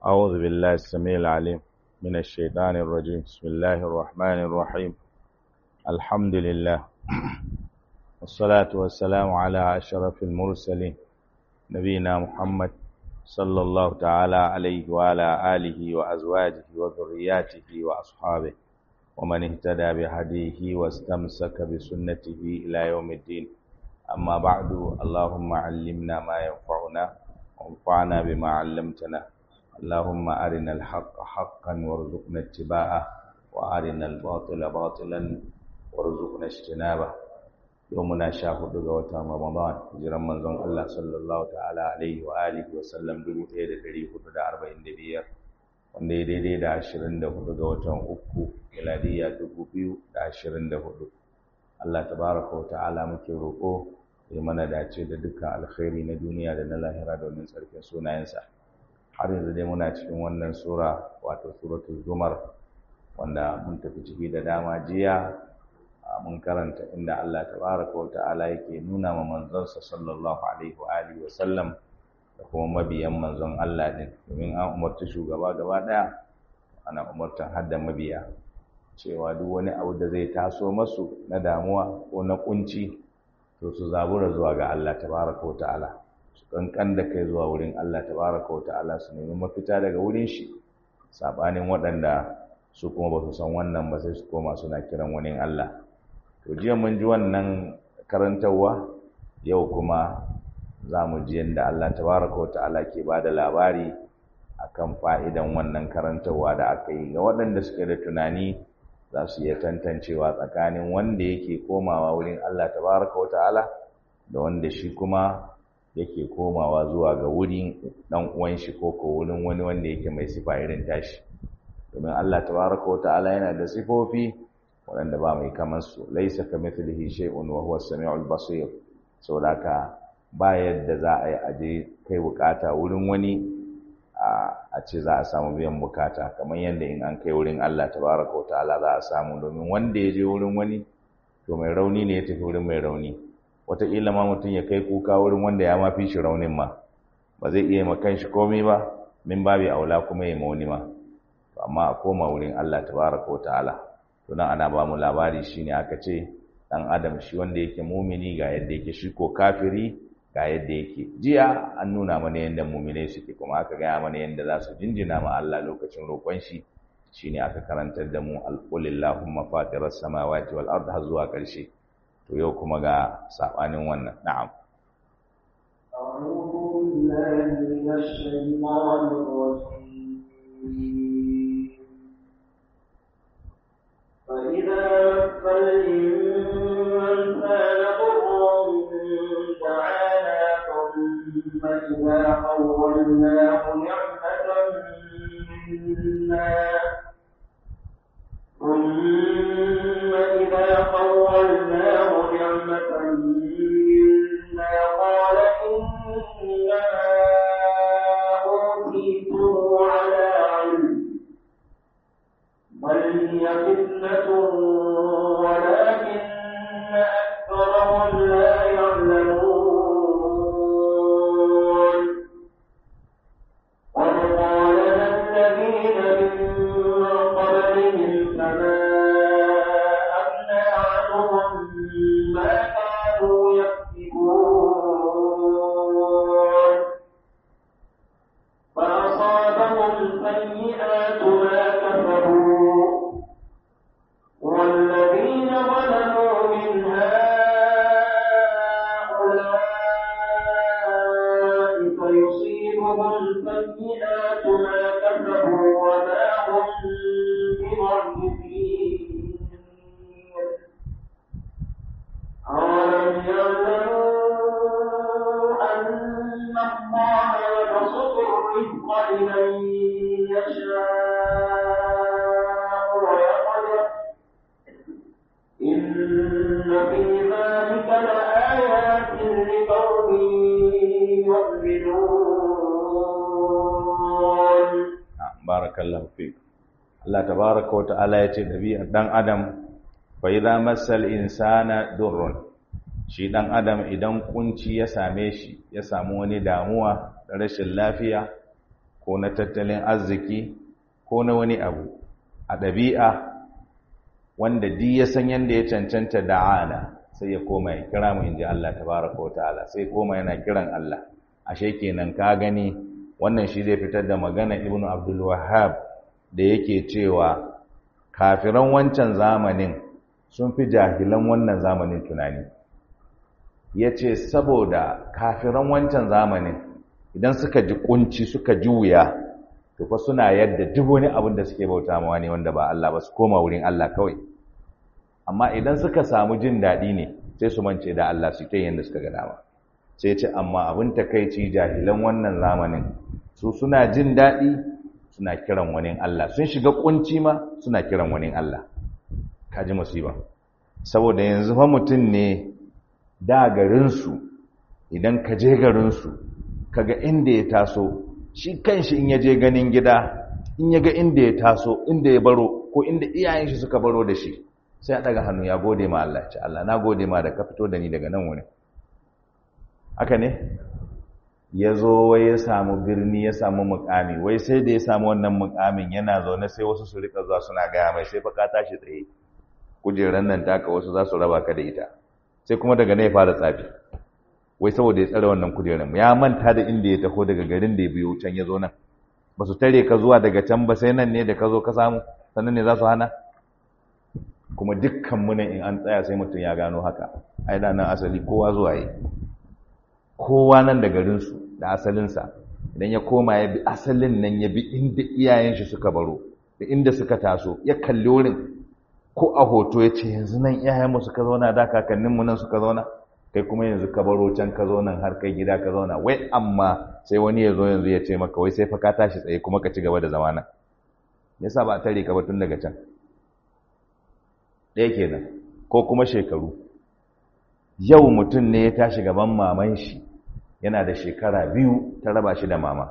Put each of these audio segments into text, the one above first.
أعوذ بالله السميع العليم من الشيطان الرجيم بسم الله الرحمن الرحيم الحمد لله والصلاة والسلام على أشرف المرسلين نبينا محمد صلى الله تعالى عليه وعلى آله وأزواجه وذرياته وأصحابه ومن اهتدى بهديه واستمسك بسنته إلى يوم الدين أما بعد اللهم علمنا ما ينفعنا وانفعنا بما علمتنا اللهم أرنا الحق حقا وارزقنا اتباعه وأرنا الباطل باطلا وارزقنا اجتنابه يومنا شاهد غوتا رمضان جرم منزون الله صلى الله تعالى عليه وآله وسلم دبو تيدا دري hudu da arba'in da biyar wanda ya daidai da ashirin da hudu ga watan uku miladiya dubu biyu da ashirin da hudu Allah tabaraka wa ta'ala muke roƙo ya mana dace da dukkan alkhairi na duniya da na lahira domin tsarkin sunayensa har yanzu dai muna cikin wannan sura wato suratul zumar wanda mun tafi ciki da dama jiya mun karanta inda Allah tabaraka wa ta'ala yake nuna ma manzonsa sallallahu alaihi wa alihi wa sallam da kuma mabiyan manzon Allah din domin an umarci shugaba gaba daya ana umartan hadda mabiya cewa duk wani abu da zai taso masu na damuwa ko na kunci to su zabura zuwa ga Allah tabaraka wa ta'ala su kankan da kai zuwa wurin Allah tabaraka wa ta'ala su nemi mafita daga wurin shi sabanin waɗanda su kuma ba su san wannan ba sai su koma suna kiran wani Allah to jiya mun ji wannan karantarwa yau kuma za mu ji yadda Allah tabaraka wa ta'ala ke ba da labari akan fa'idan wannan karantarwa da aka yi ga waɗanda suke da tunani za su iya tantancewa tsakanin wanda yake komawa wurin Allah tabaraka wa ta'ala da wanda shi kuma yake komawa zuwa ga wurin dan uwan shi ko ko wurin wani wanda yake mai sifa irin tashi domin Allah tabaraka wa ta'ala yana da sifofi waɗanda ba mai kamar su laisa kamithlihi shay'un wa huwa as-sami'ul basir saboda haka ba yadda za a yi aje kai bukata wurin wani a ce za a samu biyan bukata kamar yadda in an kai wurin Allah tabaraka wa ta'ala za a samu domin wanda ya je wurin wani to mai rauni ne ya tafi wurin mai rauni wataƙila ma mutum ya kai kuka wurin wanda ya mafi shi raunin ma ba zai iya ma kanshi komai ba min babi aula kuma ya mauni ma amma a koma wurin Allah tabaraka wa ta'ala to nan ana ba mu labari shine aka ce dan adam shi wanda yake mumini ga yadda yake shi ko kafiri ga yadda yake jiya an nuna mana yadda muminai suke kuma aka gaya mana yadda za su jinjina ma Allah lokacin roƙon shi shine aka karantar da mu alqulillahumma fatiras samawati wal ard har zuwa ƙarshe to yau kuma ga sabanin wannan na'am أعوذ بالله من الشيطان الرجيم فإذا مس الإنسان ضر دعانا ثم إذا خولناه نعمة منا ثم إذا خولناه نعمة منا قال إنما أوتيته على علم بل هي فتنة ولكن أكثرهم لا يعلمون قد قالنا الذين من قبلهم فما أغنى عنهم ما كانوا يكسبون فأصابهم سيئات ما كسبوا والذين ظلموا من هؤلاء فيصيبهم سيئات ما كسبوا وما هم بمعجزين أولم يعلموا أن الله يبسط الرزق لمن يشاء ويقدر إن في ذلك لآيات لقوم يؤمنون barakallahu fik Allah tabaraka wa ta'ala ya ce dabi'ar dan adam fa idza massal insana durrun shi dan adam idan kunci ya same shi ya samu wani damuwa da rashin lafiya ko na tattalin arziki ko na wani abu a ɗabi'a wanda di ya san yadda ya cancanta da'ana sai ya koma ya kira mu inji Allah tabaraka wata'ala sai koma yana kiran Allah ashe kenan ka gani wannan shi zai fitar da magana ibnu abdul wahhab da yake cewa kafiran wancan zamanin sun fi jahilan wannan zamanin tunani yace saboda kafiran wancan zamanin idan suka ji kunci suka ji wuya to fa suna yadda duk wani abin da suke bauta mawa ne wanda ba Allah ba su koma wurin Allah kawai amma idan suka samu jin daɗi ne sai su mance da Allah su kai yadda suka ga dama sai ce amma abin takaici jahilan wannan zamanin su suna jin daɗi suna kiran wani Allah sun shiga kunci ma suna kiran wani Allah kaji musiba saboda yanzu fa mutum ne da garinsu idan ka je garinsu kaga inda ya taso shi kanshi in ya je ganin gida in ya ga inda ya taso inda ya baro ko inda iyayen shi suka baro da shi sai ya daga hannu ya gode ma Allah ce Allah na gode ma da ka fito da ni daga nan wurin haka ne ya zo wai ya samu birni ya samu mukami wai sai da ya samu wannan mukamin yana zaune sai wasu su rika zuwa suna gaya mai sai fa ka tashi tsaye kujeran nan taka wasu za su raba ka da ita sai kuma daga nan ya fara tsafi wai saboda ya tsare wannan kujeran ya manta da inda ya taho daga garin da ya biyo can ya zo nan ba su tare ka zuwa daga can ba sai nan ne da ka zo ka samu sannan ne za su hana kuma dukkan muna in an tsaya sai mutum ya gano haka ai da nan asali kowa zuwa yi kowa nan da garinsu da asalinsa idan ya koma ya bi asalin nan ya bi inda iyayen shi suka baro da inda suka taso ya kalli wurin ko a hoto ya ce yanzu nan iyayenmu suka zauna da kakanninmu nan suka zauna kai kuma yanzu ka baro can ka zo nan har kai gida ka zauna wai amma sai wani ya zo yanzu ya ce maka wai sai fa ka tashi tsaye kuma ka ci gaba da zamana yasa ba a tare ka ba tun daga can ɗaya kenan ko kuma shekaru yau mutum ne ya tashi gaban maman shi yana da shekara biyu ta raba shi da mama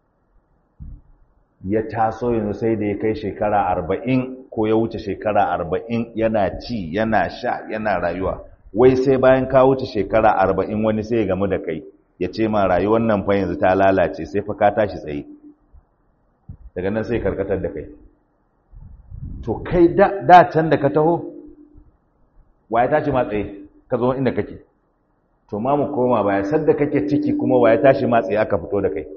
ya taso yanzu sai da ya kai shekara arba'in ko ya wuce shekara arba'in yana ci yana sha yana rayuwa wai sai bayan ka wuce shekara arba'in wani sai ya gamu da kai ya ce ma rayuwar nan fa yanzu ta lalace sai fa ka tashi tsaye daga nan sai karkatar da kai to kai da can da ka taho waye tashi ma tsaye ka zo inda kake to ma mu koma baya sadda kake ciki kuma waye tashi ma tsaye aka fito da kai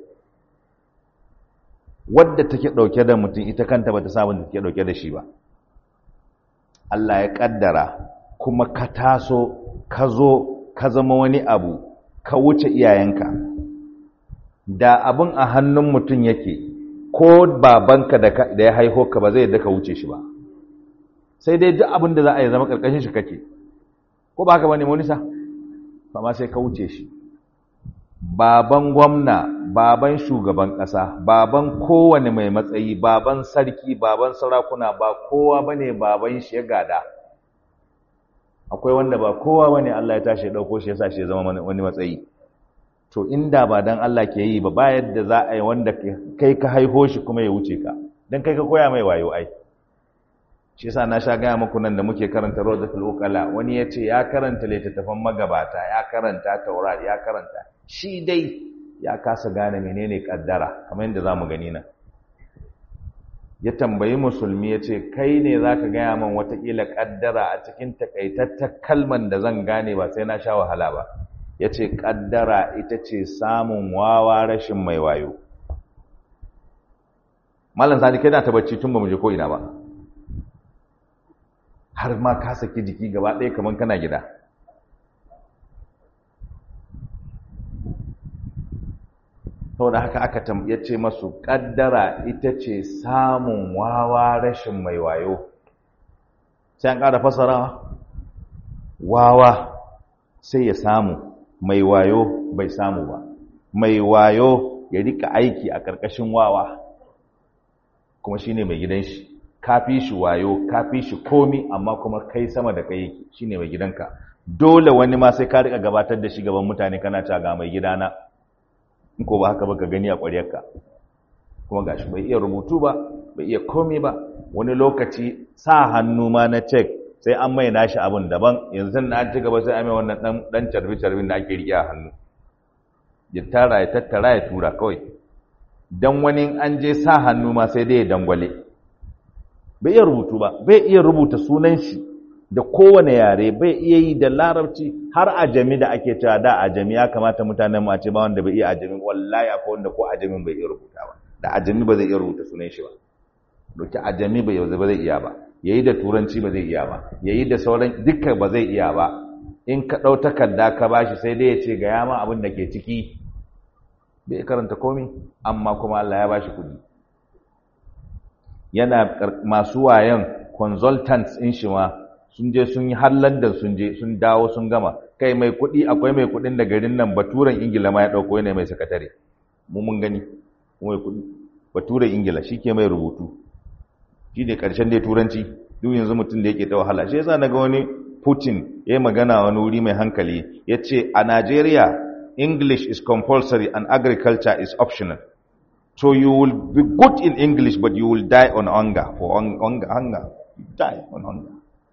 wadda take dauke da mutum ita kanta bata samu da take dauke da shi ba Allah ya kaddara kuma ka taso ka zo ka zama wani abu ka wuce iyayenka da abin a hannun mutum yake ko babanka da ya haiho ka ba zai yadda ka wuce shi ba sai dai duk abin da za a yi zama karkashin shi kake ko ba haka bane monisa amma sai ka wuce shi baban gwamna baban shugaban ƙasa baban kowane mai matsayi baban sarki baban sarakuna ba kowa bane baban shi ya gada akwai wanda ba kowa bane Allah ya tashi ya dauko shi ya sa shi ya zama wani matsayi to inda ba dan Allah ke yi ba ba yadda za a yi wanda kai ka haiho shi kuma ya wuce ka dan kai ka koya mai wayo ai shi yasa na sha gaya muku nan da muke karanta Rawdatul Uqala wani ya ce ya karanta littattafan magabata ya karanta Taurat ya karanta shi dai ya kasa gane menene kaddara kamar yadda zamu gani nan ya tambayi musulmi ya ce kai ne zaka gaya min watakila kaddara a cikin takaitattar kalman da zan gane ba sai na sha wahala ba ya ce kaddara ita ce samun wawa rashin mai wayo malam sani kai na ta bacci tun ba mu je ko ina ba har ma ka saki jiki gaba ɗaya kamar kana gida saboda haka aka ya ce masu ƙaddara ita ce samun wawa rashin mai wayo sai an ƙara fasara wawa sai ya samu mai wayo bai samu ba mai wayo ya rika aiki a ƙarƙashin wawa kuma shine mai gidan shi kafi shi wayo kafi shi komi amma kuma kai sama da kai yake shine mai gidanka dole wani ma sai ka rika gabatar da shi gaban mutane kana ta ga mai gidana in ko ba haka ba ka gani a ƙwaryarka kuma gashi bai iya rubutu ba bai iya komi ba wani lokaci sa hannu ma na cek sai an mai nashi abun daban yanzu na an ci gaba sai an mai wannan dan dan carbi carbin da ake riƙe a hannu ya tara ya tattara ya tura kawai dan wani an je sa hannu ma sai dai ya dangwale bai iya rubutu ba bai iya rubuta sunan shi da kowane yare bai iya yi da larabci har ajami da ake cewa da ajami ya kamata mutanen mu a ce ba wanda bai iya ajami wallahi akwai wanda ko ajamin bai iya rubuta ba da ajami ba zai iya rubuta sunan shi ba doki ajami bai ba zai iya ba yayi da turanci ba zai iya ba yayi da sauran dukkan ba zai iya ba in ka dau takarda ka bashi sai dai ya ce ga yama abin da ke ciki bai karanta komai amma kuma Allah ya bashi kudi yana masu wayan consultants in shi ma sun je sun yi har London sun je sun dawo sun gama kai mai kudi akwai mai kudin da garin nan baturen Ingila ma ya dauko yana mai sakatare mu mun gani mai kudi baturen Ingila shike mai rubutu shi ne karshen dai turanci duk yanzu mutum da yake ta wahala shi yasa naga wani Putin ya yi magana wani wuri mai hankali ya ce a Najeriya English is compulsory and agriculture is optional. So you will be good in English but you will die on hunger. For hunger, hunger. You die on hunger.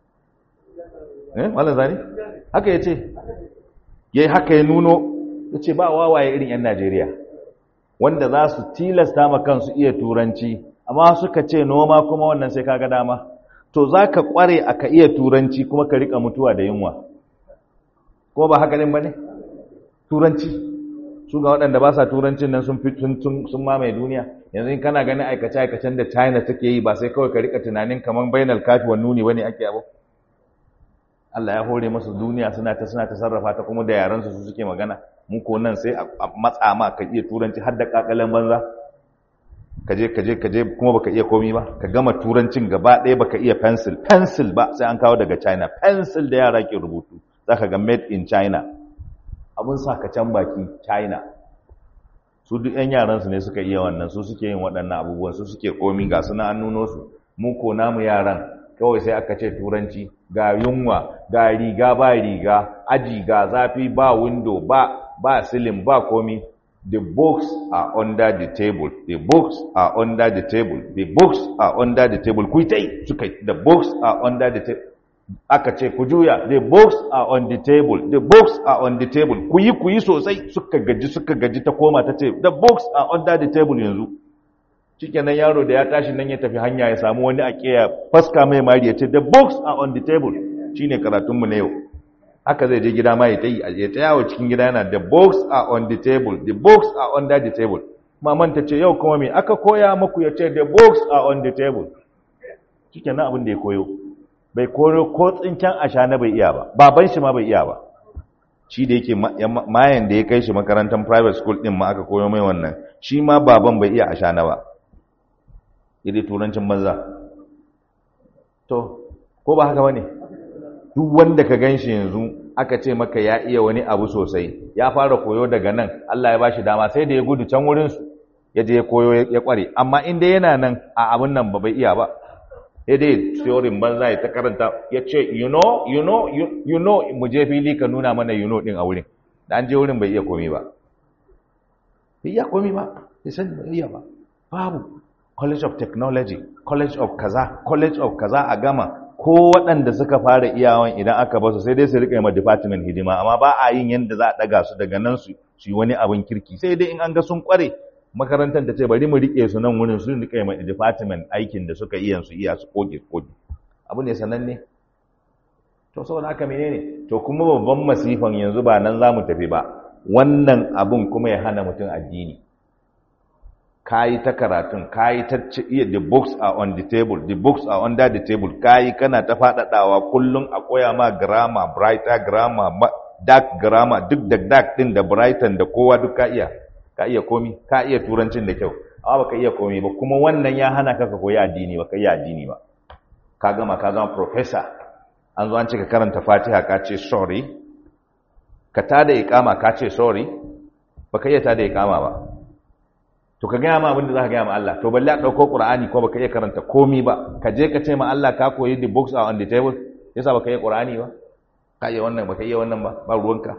Eh, wala zani? Haka ya ce, ya yi haka ya nuno, ya ce ba wawaye irin 'yan Najeriya, wanda za su tilasta ma kansu iya turanci, amma suka ce noma kuma wannan sai kaga dama. To za ka kware a ka iya turanci kuma ka rika mutuwa da yunwa. Kuma ba haka ne ba ne? turanci su ga waɗanda ba sa turancin nan sun sun mamaye duniya yanzu in kana ganin aikace-aikacen da china take yi ba sai kawai ka rika tunanin kamar bainal kafi wa nuni wani ake abu Allah ya hore masu duniya suna ta suna ta sarrafa ta kuma da yaran su suke magana mu ko nan sai a matsa ma ka iya turanci har da kakalan banza ka je ka je ka je kuma baka iya komi ba ka gama turancin gaba ɗaya baka iya pencil pencil ba sai an kawo daga china pencil da yara ke rubutu zaka ga made in china abin sakacen baki china su duk 'yan yaransu ne suka iya wannan su suke yin waɗannan abubuwan su suke komi ga suna an nuno su mu ko namu yaran kawai sai aka ce turanci ga yunwa ga riga ba riga aji ga zafi ba window ba ba silin ba komi the books are under the table the books are under the table the books are under the table kuitai suka the books are under the table aka ce ku juya the books are on the table the books are on the table ku yi ku yi sosai suka gaji suka gaji ta koma ta ce the books are under the table yanzu shikenan yaro da ya tashi nan ya tafi hanya ya samu wani a kiya faska mai mari ya ce the books are on the table shine karatun mu na yau haka zai je gida ma ya tayi ya ta yawo cikin gida yana the books are on the table the books are under the table maman ta ce yau kuma me aka koya muku ya ce the books are on the table shikenan abin da ya koyo bai koro ko tsinken ashana bai iya ba baban shi ma bai iya ba shi da yake mayan da ya kai shi makarantar private school din ma aka koyo mai wannan shi ma baban bai iya ashana ba idai turancin banza to ko ba haka bane duk wanda ka ganshi yanzu aka ce maka ya iya wani abu sosai ya fara koyo daga nan Allah ya bashi dama sai da ya gudu can wurin su ya je ya koyo ya kware amma in dai yana nan a abun nan ba bai iya ba sai dai theorin banza ya ta karanta ya ce you know you know you, you know mu je fili ka nuna mana you know din a wurin da an je wurin bai iya komi ba bai iya komi ba bai sani bai iya ba babu college of technology college of kaza college of kaza a gama ko waɗanda suka fara iyawan idan aka basu sai dai su rika ma department hidima amma ba a yin yadda za a ɗaga su daga nan su yi wani abin kirki sai dai in an ga sun kware makarantar ta ce bari mu rike su nan wurin su rika ma department aikin da suka iya su iya su koge koge abu ne sananne to saboda haka menene to kuma babban masifan yanzu ba nan za mu tafi ba wannan abun kuma ya hana mutum addini kayi ta karatun kayi ta iya the books are on the table the books are under the table kayi kana ta faɗaɗawa kullum a koya ma grammar brighter grammar dark grammar duk da dark din da brighton da kowa duk ka iya ka iya komi ka iya turancin da kyau amma baka iya komi ba kuma wannan ya hana ka ka koyi addini ba ka yi addini ba ka gama ka zama professor an zo an ce ka karanta fatiha ka ce sorry ka tada iqama ka ce sorry baka iya tada iqama ba to ka gaya ma abin da za ka gaya ma Allah to balle a ɗauko ƙur'ani ko baka iya karanta komi ba ka je ka ce ma Allah ka koyi the books are on the table yasa baka iya ƙur'ani ba ka iya wannan baka iya wannan ba ba ruwanka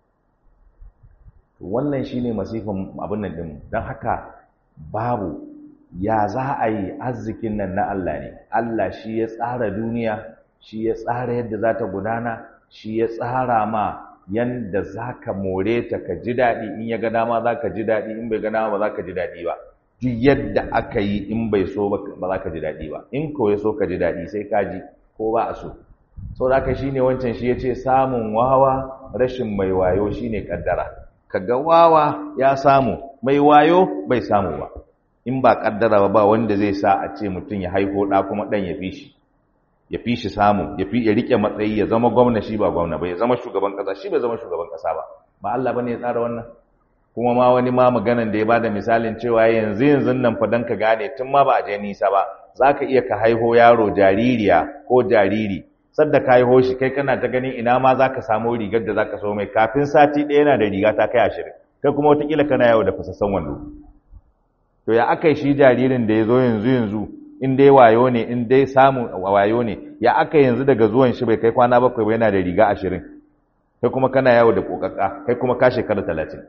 wannan shine masifin abin nan din don haka babu ya za a yi arzikin nan na Allah ne Allah shi ya tsara duniya shi ya tsara yadda za ta gudana shi ya tsara ma yanda za ka more ta ka ji daɗi in ya ga dama za ka ji daɗi in bai ga dama ba za ka ji daɗi ba duk yadda aka yi in bai so ba za ka ji daɗi ba in ko ya so ka ji daɗi sai ka ji ko ba a so sau da shi ne wancan shi ya ce samun wawa rashin mai wayo shi ne ƙaddara kaga wawa ya samu mai wayo bai samu ba in ba ƙaddara ba ba wanda zai sa a ce mutum ya haifo ɗa kuma ɗan ya fi shi ya fi shi samu ya fi ya rike matsayi ya zama gwamna shi ba gwamna ba ya zama shugaban ƙasa shi bai zama shugaban ƙasa ba ba Allah bane ya tsara wannan kuma ma wani ma maganan da ya bada misalin cewa yanzu yanzu nan fa dan ka gane tun ma ba a je nisa ba zaka iya ka haiho yaro jaririya ko jariri sadda ka haiho shi kai kana ta ganin ina ma zaka samu rigar da zaka so mai kafin sati ɗaya yana da riga ta kai ashirin kai kuma wataƙila kana yawo da fasassan wando to ya aka shi jaririn da ya zo yanzu yanzu in dai wayo ne in dai samun wayo ne ya aka yanzu daga zuwan shi bai kai kwana bakwai ba yana da riga ashirin kai kuma kana yawo da kokakka kai kuma ka shekara talatin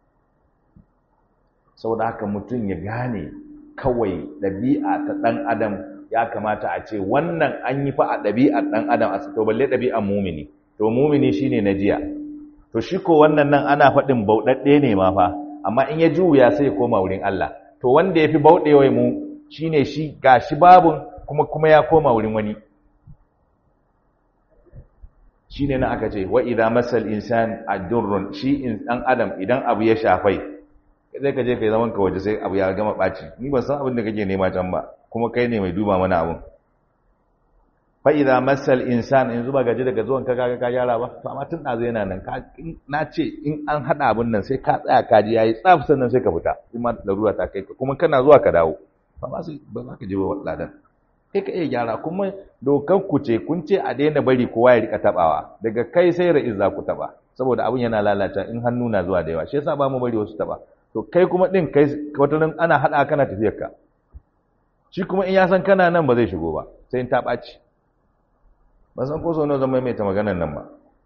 saboda haka mutum ya gane kawai ɗabi'a ta ɗan adam ya kamata a ce wannan an yi fa a ɗabi'ar ɗan adam a to balle ɗabi'ar mumini to mumini shine na jiya to shi ko wannan nan ana faɗin bauɗaɗɗe ne ma fa amma in ya juya sai ya koma wurin Allah to wanda ya fi bauɗewa mu shine shi gashi babun kuma kuma ya koma wurin wani shine nan aka ce wa idza masal insan adurrun shi in dan adam idan abu ya shafai sai ka je kai zaman ka waje sai abu ya gama baci ni ban san abin da kake nema can ba kuma kai ne mai duba mana abun fa idza masal insan in zuba gaji daga zuwan ka kaga ka gyara ba to amma tun dazo yana nan ka na ce in an hada abun nan sai ka tsaya ka ji yayi tsaf sannan sai ka fita kuma larura ta kai kuma kana zuwa ka dawo ba sai ba za ka je ba ladan kai ka iya gyara kuma dokan ku ce kun ce a daina bari kowa ya rika tabawa daga kai sai ra'iz za ku taba saboda abun yana lalata in hannu na zuwa da yawa shi yasa ba mu bari wasu taba to kai kuma din kai watanin ana hada kana tafiyar ka shi kuma in ya san kana nan ba zai shigo ba sai in ta ɓaci ba san ko sau zan maimaita maganar nan ba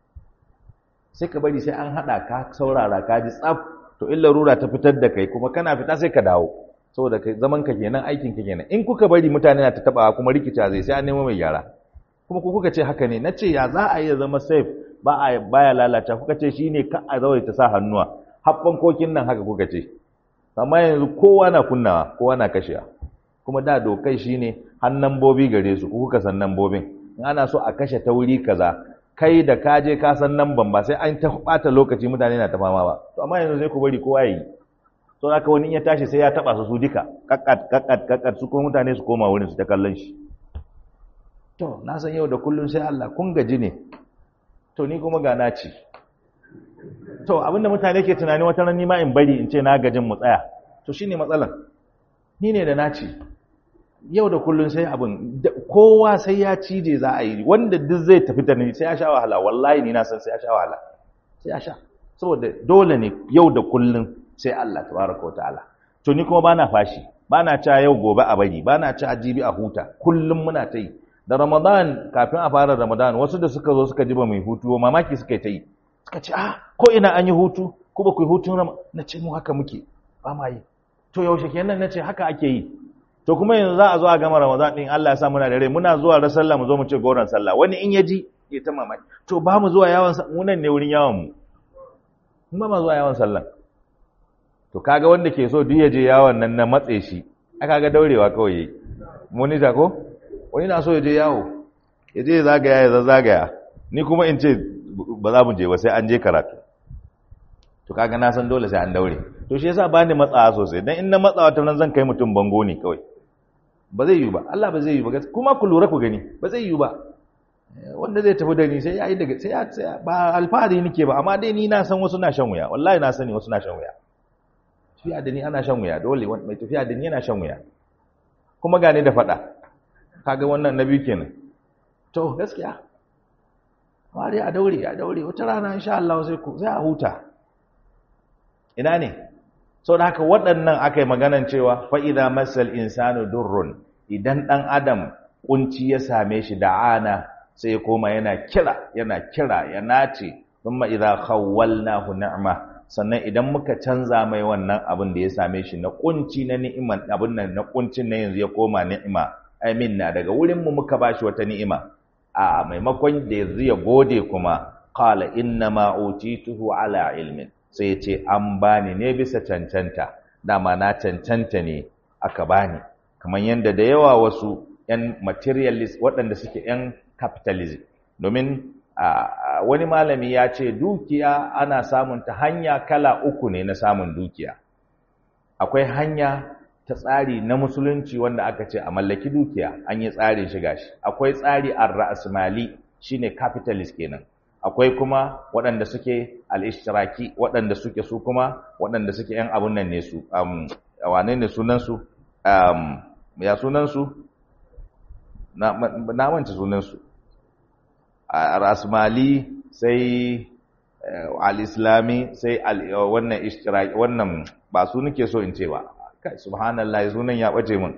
sai ka bari sai an hada ka saurara ka ji tsaf to in larura ta fitar da kai kuma kana fita sai ka dawo saboda kai zaman ka kenan aikin ka kenan in kuka bari mutane na ta tabawa kuma rikica zai sai an nemo mai gyara kuma ku kuka ce haka ne na ce ya za a yi zama safe ba a baya lalata kuka ce shine ka a zawai ta sa hannuwa haɓɓan kokin nan haka kuka ce amma yanzu kowa na kunnawa kowa na kashewa kuma da dokai shine har nambobi gare su kuka san nambobin in ana so a kashe ta wuri kaza kai da ka je ka san namban ba sai an ta bata lokaci mutane na ta fama ba to amma yanzu sai ku bari kowa yi to haka wani in ya tashi sai ya taba su su duka kakkat kakkat kakkat su kuma mutane su koma wurin su ta kallon shi to na san yau da kullun sai Allah kun gaji ne to ni kuma ga na ci to abinda mutane ke tunani wata ran nima in bari in ce na gajin mu tsaya to shine matsalan ni ne da naci yau da kullun sai abin kowa sai ya cije za a yi wanda duk zai tafi da ni sai ya sha wahala wallahi ni na san sai ya sha wahala sai ya sha saboda dole ne yau da kullun sai Allah tabaraka wa ta'ala to ni kuma bana fashi bana ca yau gobe a bari bana ca jibi a huta kullum muna ta yi da Ramadan kafin a fara Ramadan wasu da suka zo suka ji ba mai hutu mamaki suka yi ta yi suka ce ah ko ina an yi hutu ko ba ku yi hutun rama na ce mu haka muke ba ma yi to yaushe kenan na ce haka ake yi to kuma yanzu za a zo a gama ramadan din Allah ya sa muna da rai muna zuwa ran sallah mu zo mu ce goron sallah wani in ya ji ya ta mamaki to ba mu zuwa yawon mu nan ne wurin yawon mu mun ba mu zuwa yawon sallah to kaga wanda ke so duk ya je yawon nan na matse shi aka ga daurewa kawai yayi monita ko wani na so ya je yawo ya je zagaya ya zagaya ni kuma in ce ba za mu je ba sai an je karatu to kaga na san dole sai an daure to shi yasa bani matsawa sosai dan in na matsawa ta nan zan kai mutum bango ne kawai ba zai yi ba Allah ba zai yi ba kuma ku lura ku gani ba zai yi ba wanda zai tafi da ni sai ya yi daga sai ya ba alfahari nake ba amma dai ni na san wasu na shan wuya wallahi na sani wasu na shan wuya tafiya da ni ana shan wuya dole mai tafiya da ni yana shan wuya kuma gane da faɗa kaga wannan na biyu kenan to gaskiya amma dai a daure a daure wata rana insha Allah sai ku sai a huta ina ne sau da haka waɗannan aka yi maganan cewa fa'ida masal insanu durrun idan ɗan adam ƙunci ya same shi da ana sai ya koma yana kira yana kira ya nace thumma idza khawwalnahu ni'ma sannan idan muka canza mai wannan abin da ya same shi na ƙunci na ni'iman abin nan na ƙuncin na yanzu ya koma ni'ima amin na daga wurin mu muka bashi wata ni'ima a maimakon da yanzu ya gode kuma qala inna ma utituhu ala ilmin sai ya ce an bani ne bisa cancanta dama na cancanta ne aka bani kamar yadda da yawa wasu 'yan materialist waɗanda suke 'yan capitalism domin wani malami ya ce dukiya ana samun ta hanya kala uku ne na samun dukiya akwai hanya ta tsari na musulunci wanda aka ce a mallaki dukiya an yi tsarin shiga shi akwai tsari a ra'asmali shine capitalist kenan akwai kuma waɗanda suke al-ishtiraki waɗanda suke su kuma waɗanda suke yan abun nan ne su um, wane ne sunan su um, ya sunan su na na manta sunan su al-asmali sai al-islami sai wannan ishtiraki wannan ba su nake so in ce ba kai subhanallah sunan ya bace mun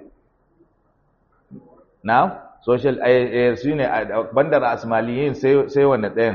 na social eh su ne bandar asmaliyin sai sai wanne ɗayan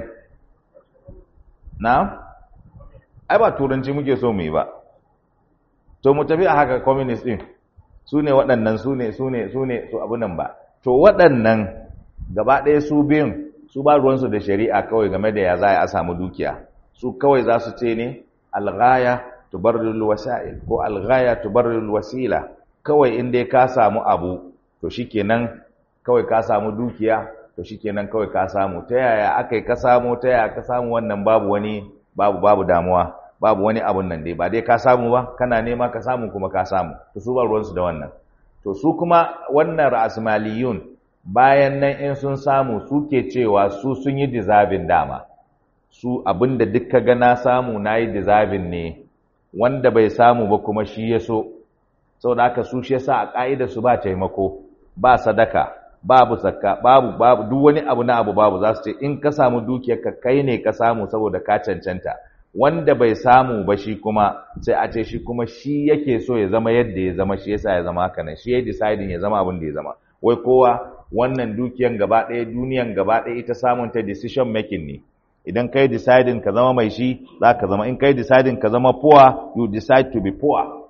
na ai ba turanci muke so mu yi ba to mu tafi a haka communist din su ne waɗannan su ne su ne su ne su abu nan ba to waɗannan gaba ɗaya su biyun su ba ruwansu da shari'a kawai game da ya za a samu dukiya su kawai za su ce ne alghaya tubarrul wasa'il ko alghaya tubarrul wasila kawai in dai ka samu abu to shikenan kawai ka samu dukiya to shikenan kawai ka samu ta yaya akai ka samu ta yaya ka samu wannan babu wani babu babu damuwa babu wani abun nan dai ba dai ka samu ba kana nema ka samu kuma ka samu to su ba ruwansu da wannan to su kuma wannan ra'asmaliyun bayan nan in sun samu suke cewa su sun yi deserving dama su abinda duk ka ga na samu nayi deserving ne wanda bai samu ba kuma shi ya so saboda haka su shi yasa a ka'idar su ba taimako ba sadaka babu zakka babu babu duk wani abu na abu babu za su ce in ka samu dukiyar ka kai ne ka samu saboda ka cancanta wanda bai samu ba shi kuma sai a ce shi kuma shi yake so ya zama yadda ya zama shi yasa ya zama haka nan shi ya deciding ya zama abin da ya zama wai kowa wannan dukiyan gaba ɗaya duniyan gaba ɗaya ita samun ta decision making ne idan kai deciding ka zama mai shi za ka zama in kai deciding ka zama poor you decide to be poor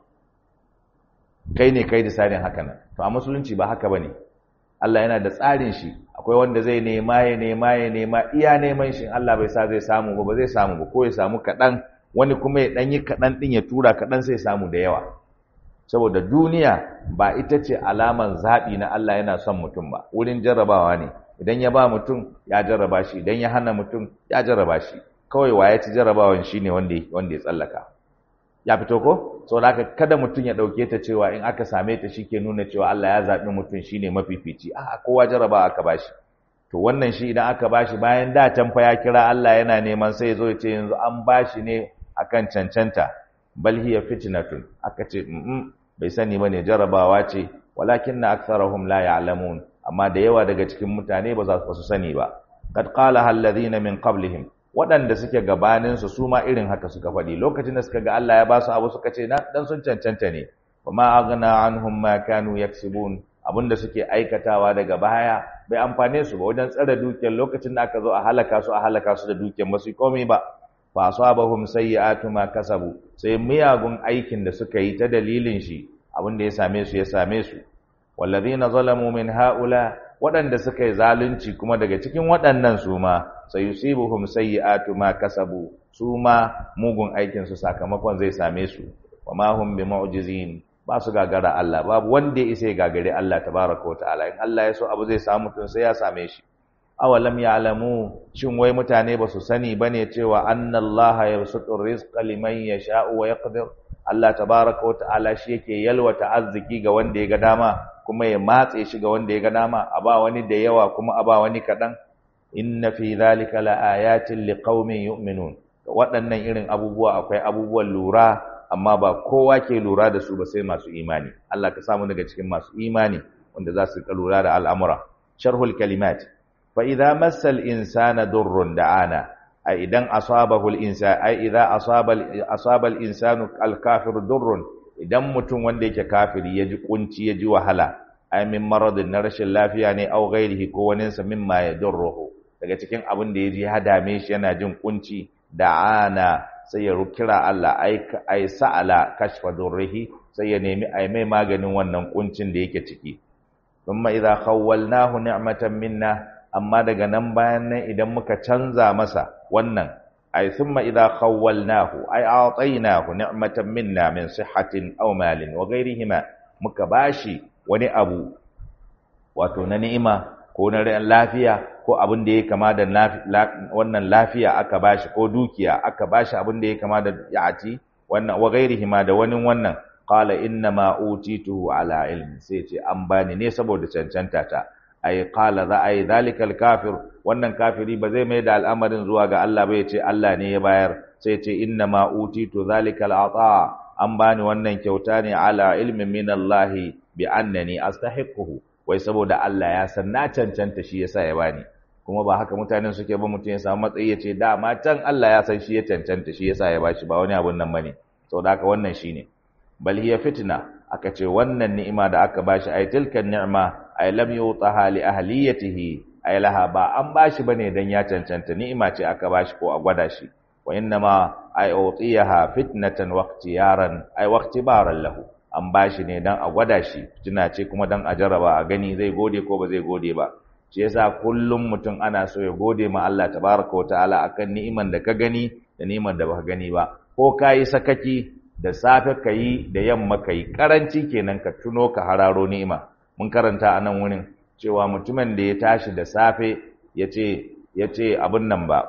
kai ne kai deciding haka nan to a musulunci ba haka bane Allah yana da tsarin shi akwai wanda zai nema ya nema ya nema iya neman shi Allah bai sa zai samu ba ba zai samu ba ko ya samu kaɗan wani kuma ya ɗanyi kaɗan ɗin ya tura kaɗan sai samu da yawa saboda duniya ba ita ce alaman zaɓi na Allah yana son mutum ba wurin jarrabawa ne idan ya ba mutum ya jarraba shi idan ya hana mutum ya jarraba shi kawai wa ya ci jarrabawan shi ne wanda ya tsallaka ya fito ko sau da kada mutum ya ɗauke ta cewa in aka same ta shi ke nuna cewa Allah ya zaɓi mutum shi ne mafifici a kowa jarraba aka ba shi to wannan shi idan aka ba shi bayan da can fa ya kira Allah yana neman sai ya zo ya ce yanzu an ba shi ne akan cancanta bal hiya fitnatun aka ce bai sani bane jarrabawa ce walakin na aktharuhum la ya'lamun amma da yawa daga cikin mutane ba za su sani ba qad qala alladhina min qablihim waɗanda suke gabanin su su ma irin haka suka faɗi lokacin da suka ga Allah ya ba su abu suka ce na dan sun cancanta ne wa ma aghna anhum ma kanu yaksibun abinda suke aikatawa daga baya bai amfane su ba wajen tsare dukiyar lokacin da aka zo a halaka su a halaka su da dukiyar ba su komai ba fa asabahum sayyi'atu ma kasabu sai miyagun aikin da suka yi ta dalilin shi abinda ya same su ya same su wallazina zalamu min haula waɗanda suka yi zalunci kuma daga cikin waɗannan su ma sayusibuhum sayyi'atu ma kasabu su ma mugun aikin su sakamakon zai same su wa ma hum bimu'jizin ba su gagara Allah babu wanda ya isa ya gagare Allah tabaraka wa ta'ala in Allah ya so abu zai samu tun sai ya same shi awalam ya'lamu shin wai mutane ba su sani bane cewa annallaha yabsutu rizqa liman yasha'u wa yaqdir Allah tabaraka wa ta'ala shi yake yalwata arziki ga wanda ya ga dama kuma ya matse shi ga wanda ya ga dama a ba wani da yawa kuma a ba wani kadan inna fi dhalika laayatin liqaumin yu'minun waɗannan irin abubuwa akwai abubuwan lura amma ba kowa ke lura da su ba sai masu imani Allah ka samu daga cikin masu imani wanda za su lura da al'amura sharhul kalimat فإذا مس الإنسان ضر دعانا أي إذا أصابه الإنسان أي إذا أصاب أصاب الإنسان الكافر ضر إذا متون wanda yake kafiri yaji kunci yaji wahala ay min maradin na rashin lafiya ne aw ghairihi ko wani sa mimma yadurruhu daga cikin abin da yaji ya dame shi yana jin kunci da'ana sai ya kira Allah ay ay sa'ala kashfa durrihi sai ya nemi ay mai maganin wannan kuncin da yake ciki thumma idza khawwalnahu ni'matan minna amma daga nan bayan nan idan muka canza masa wannan ay thumma idha khawwalnahu ay a'taynahu ni'matan minna min sihhatin aw malin wa ghayrihima muka bashi wani abu wato na ni'ima ko na lafiya ko abin da ya kama da wannan lafiya aka bashi ko dukiya aka bashi abin da ya kama da ya'ati wannan wa ghairihi ma da wani wannan qala inna ma utituhu ala ilmi sai ce an bani ne saboda cancanta ta ay qala za ay zalikal kafir wannan kafiri ba zai mai da al'amarin zuwa ga Allah ba ya ce Allah ne ya bayar sai ce inna ma utitu zalikal ata an bani wannan kyauta ne ala ilmin min Allah bi annani astahiquhu wai saboda Allah ya san na cancanta shi yasa ya bani kuma ba haka mutanen suke ba mutum ya samu matsayi ya ce dama can Allah ya san shi ya cancanta shi yasa ya bashi ba wani abun nan bane saboda haka wannan shine bal hiya fitna aka ce wannan ni'ima da aka bashi ay tilka ni'ma ay lam yutaha li ahliyatihi ay laha ba an bashi bane dan ya cancanta ni'ima ce aka bashi ko a gwada shi wa innama ay utiyaha fitnatan wa ikhtiyaran ay wa ikhtibaran lahu an bashi ne dan a gwada shi fitina ce kuma dan a jarraba a gani zai gode ko ba zai gode ba shi yasa kullum mutum ana so ya gode ma Allah tabaraka wa ta'ala akan ni'iman da ka gani da ni'iman da baka gani ba ko kayi sakaki da safe ka yi da yamma ka yi ƙaranci kenan ka tuno ka hararo ni'ima mun karanta a nan wurin cewa mutumin da ya tashi da safe ya ce abin nan ba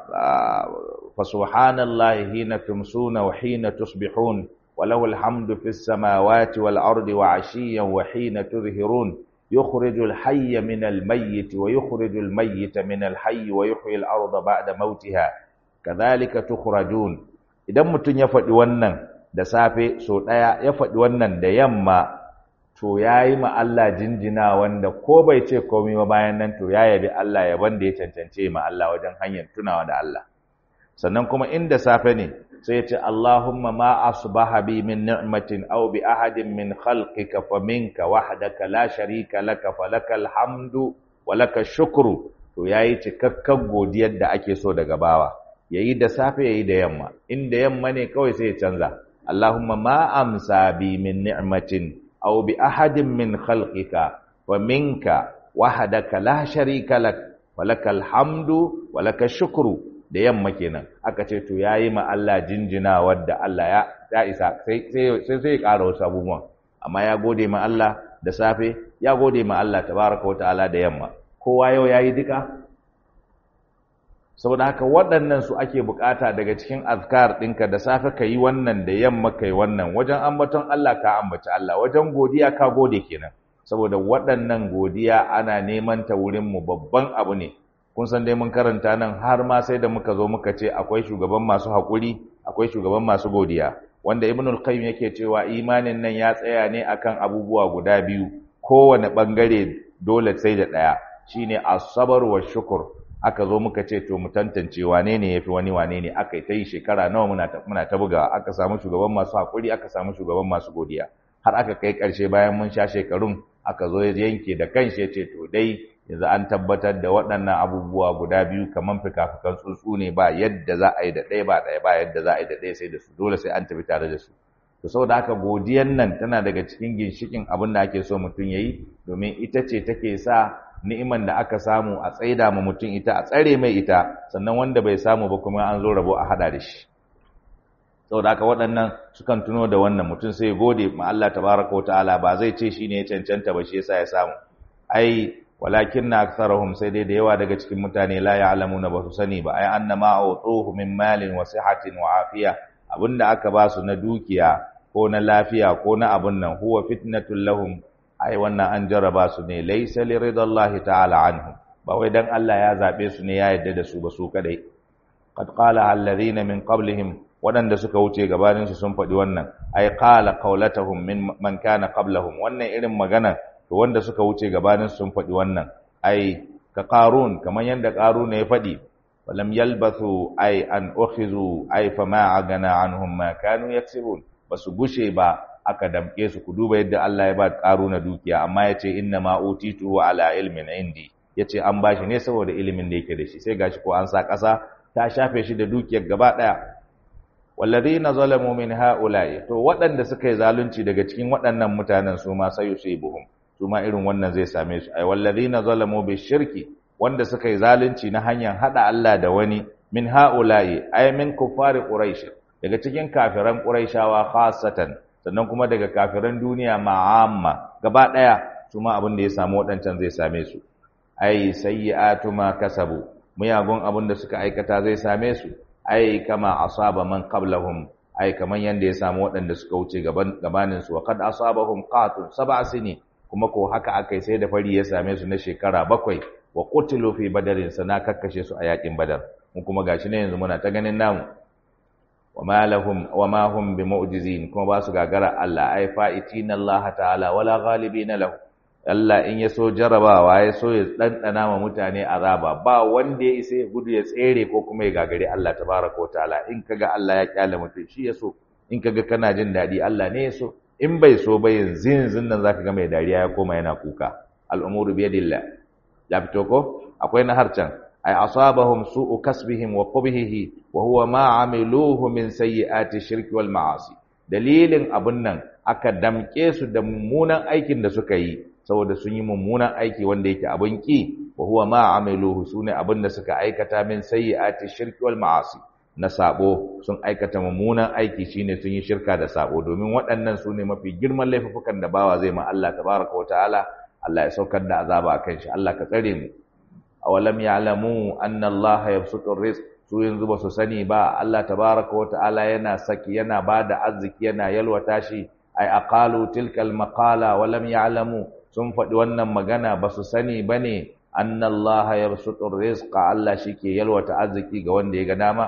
fa subhanallahi hina tumsuna wa hina tusbihun wa lahu alhamdu fis samawati wal ardi wa ashiyan wa hina tuzhirun يخرج الحي من الميت ويخرج الميت من الحي ويحيي الأرض بعد موتها كذلك تخرجون idan mutum ya faɗi wannan da safe so ɗaya ya faɗi wannan da yamma to ya yi ma Allah jinjina wanda ko bai ce komai ba bayan nan to ya yabi Allah yaban da ya cancance ma Allah wajen hanyar tunawa da Allah sannan kuma inda safe ne sai ya ce Allahumma ma asbaha bi min ni'matin aw bi ahadin min khalqika fa minka wahdaka la sharika laka falakal hamdu wa laka shukru to yayi cikakken godiyar da ake so daga bawa yayi da safe yayi da yamma inda yamma ne kawai sai ya canza Allahumma ma amsa bi min ni'matin aw bi ahadin min khalqika wa minka wahdaka la sharika lak walakal hamdu walaka shukru da yamma kenan aka ce to yayi ma Allah jinjina wadda Allah ya ya isa sai sai sai ya ƙara wasu abubuwan amma ya gode ma Allah da safe ya gode ma Allah tabaraka wa ta'ala da yamma kowa yau yayi duka saboda haka waɗannan su ake bukata daga cikin azkar ɗinka da safe ka yi wannan da yamma ka yi wannan wajen ambaton Allah ka ambaci Allah wajen godiya ka gode kenan saboda waɗannan godiya ana neman ta wurin mu babban abu ne kun san dai mun karanta nan har ma sai da muka zo muka ce akwai shugaban masu haƙuri akwai shugaban masu godiya wanda ibnul qayyim yake cewa imanin nan ya tsaya ne akan abubuwa guda biyu kowane bangare dole sai da ɗaya shine as-sabr wa shukr aka zo muka ce to mu tantance wane ne yafi wani wane ne aka yi ta yi shekara nawa muna ta muna ta buga aka samu shugaban masu hakuri aka samu shugaban masu godiya har aka kai karshe bayan mun sha shekarun aka zo ya yanke da kanshi ya ce to dai yanzu an tabbatar da waɗannan abubuwa guda biyu kaman fikafikan tsuntsu ne ba yadda za a yi da ɗaya ba ɗaya ba yadda za a yi da ɗaya sai da su dole sai an tafi tare da su to saboda haka godiyan nan tana daga cikin ginshikin abin da ake so mutum ya yi domin ita ce take sa ni'iman da aka samu a tsaida ma mutum ita a tsare mai ita sannan wanda bai samu ba kuma an zo rabo a hada da shi saboda haka waɗannan sukan tuno da wannan mutum sai gode ma Allah tabaraka wa ta'ala ba zai ce shine ya cancanta ba shi yasa ya samu ai walakinna aktharuhum sai dai da yawa daga cikin mutane la ya'lamuna ba su sani ba ai annama a'tuhu min malin wa sihatin wa afiya abinda aka ba su na dukiya ko na lafiya ko na abun nan huwa fitnatul lahum ai wannan an jarraba su ne laysa liridallahi ta'ala anhum ba wai dan Allah ya zabe su ne ya yarda da su ba su kadai qad qala alladhina min qablihim wadanda suka wuce gabanin su sun faɗi wannan ai qala qawlatuhum min man kana qablahum wannan irin magana to wanda suka wuce gabanin su sun faɗi wannan ai ka qarun kaman yanda qarun ya faɗi walam yalbathu ai an ukhizu ai fama agana anhum ma kanu yaksibun basu gushe ba aka damke su ku duba yadda Allah ya ba na dukiya amma ya ce inna ma utitu ala ilmin indi ya ce an bashi ne saboda ilimin da yake da shi sai gashi ko an sa ƙasa ta shafe shi da dukiyar gaba ɗaya walladhina zalamu min haula'i to waɗanda suka yi zalunci daga cikin waɗannan mutanen su ma sayusibuhum su ma irin wannan zai same su ai walladhina zalamu bi shirki wanda suka yi zalunci na hanyar hada Allah da wani min haula'i ay min kuffari quraish daga cikin kafiran quraishawa khassatan sannan kuma daga kafiran duniya ma'amma gaba daya su ma abin da ya samu waɗancan zai same su ai sayyi'atu ma kasabu muyagun abin da suka aikata zai same su ai kama asaba man qablahum ai kaman yanda ya samu waɗanda suka wuce gaban gabanin su wa qad asabahum qatun sab'a sini kuma ko haka akai sai da fari ya same su na shekara bakwai wa qutilu fi badarin sana kakkashe su a yakin badar mu kuma gashi ne yanzu muna ta ganin namu وما لهم وما هم بمعجزين kuma ba su gagara Allah ai fa'itina Allah ta'ala wala ghalibina lahu Allah in yaso jarabawa ya so ya dandana ma mutane azaba ba wanda ya isa ya gudu ya tsere ko kuma ya gagare Allah tabaraka wa ta'ala in kaga Allah ya kyale mutum shi yaso in kaga kana jin dadi Allah ne yaso in bai so ba yanzu yanzu nan zaka ga mai dariya ya koma yana kuka al'umuru biyadillah ya fito ko akwai na harcan ay asabahum su'u kasbihim wa qubhihi wa huwa ma amiluhu min sayyiati shirki wal ma'asi dalilin abun nan aka damke su da mummunan aikin da suka yi saboda sun yi mummunan aiki wanda yake abun ki wa huwa ma amiluhu sune abun da suka aikata min sayyiati shirki wal ma'asi na sabo sun aikata mummunan aiki shine sun yi shirka da sabo domin waɗannan sune mafi girman laifukan da bawa zai ma Allah tabaraka wa ta'ala Allah ya saukar da azaba akan shi Allah ka tsare mu awalam ya'lamu anna Allah yabsutu rizq su yanzu ba su sani ba Allah tabaraka wa ta'ala yana saki yana bada arziki yana yalwata shi ai aqalu tilka almaqala walam ya'lamu sun faɗi wannan magana ba su sani bane anna Allah yabsutu rizqa Allah shike yalwata arziki ga wanda ya ga dama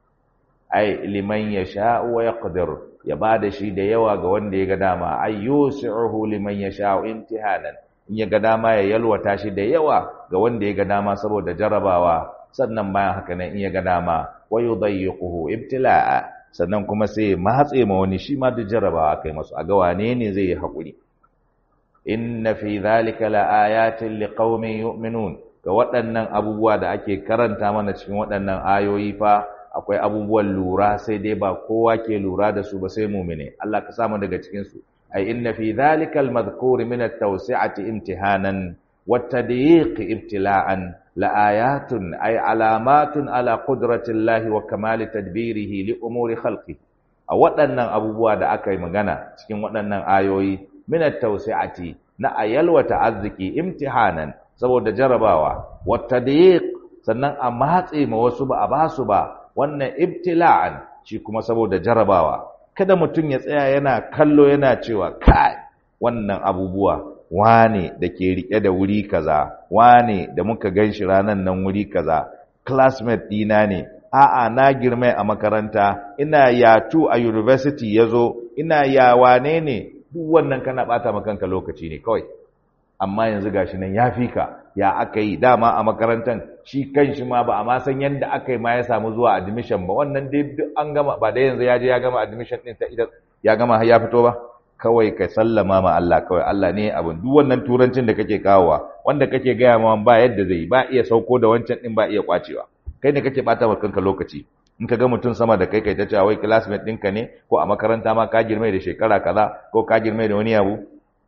ai liman yasha'u wa yaqdir ya bada shi da yawa ga wanda ya ga dama ay yusi'uhu liman yasha'u imtihanan in ya ga dama ya yalwata shi da yawa ga wanda ya ga dama saboda jarabawa sannan bayan haka nan in ya ga dama wa yudayyiquhu ibtila'a sannan kuma sai ya matse ma wani shi ma duk jarabawa kai masu a ga wane ne zai yi hakuri inna fi dhalika laayatin liqaumin yu'minun ga waɗannan abubuwa da ake karanta mana cikin waɗannan ayoyi fa akwai abubuwan lura sai dai ba kowa ke lura da su ba sai mu'mine Allah ka samu daga cikin su أي إن في ذلك المذكور من التوسعة امتهانا والتضييق ابتلاء لآيات أي علامات على قدرة الله وكمال تدبيره لأمور خلقه أولا أبوبوا da aka yi magana cikin waɗannan ayoyi min at-tawsi'ati na ayal wa ta'azziki imtihanan saboda jarabawa wa tadyiq sannan a matse ma wasu ba a basu ba wannan ibtila'an shi kuma saboda jarabawa kada mutum ya tsaya yana kallo yana cewa kai wannan abubuwa wane da ke rike da wuri kaza wane da muka ganshi ranan nan wuri kaza classmate dina ne a'a na girme a makaranta ina yatu a university yazo ina ya wane ne duk wannan kana bata kanka lokaci ne kawai amma yanzu gashi nan ya fika ya aka yi dama a makarantar shi kan shi ma ba a ma san yadda aka yi ma ya samu zuwa admission ba wannan dai duk an gama ba da yanzu ya je ya gama admission din ta idan ya gama har ya fito ba kawai ka sallama ma Allah kawai Allah ne abin duk wannan turancin da kake kawowa wanda kake gaya ma ba yadda zai ba iya sauko da wancan din ba iya kwacewa kai ne kake bata wa kanka lokaci in ka ga mutum sama da kai kai ta cewa wai classmate ɗinka ne ko a makaranta ma ka girme da shekara kaza ko ka girme da wani abu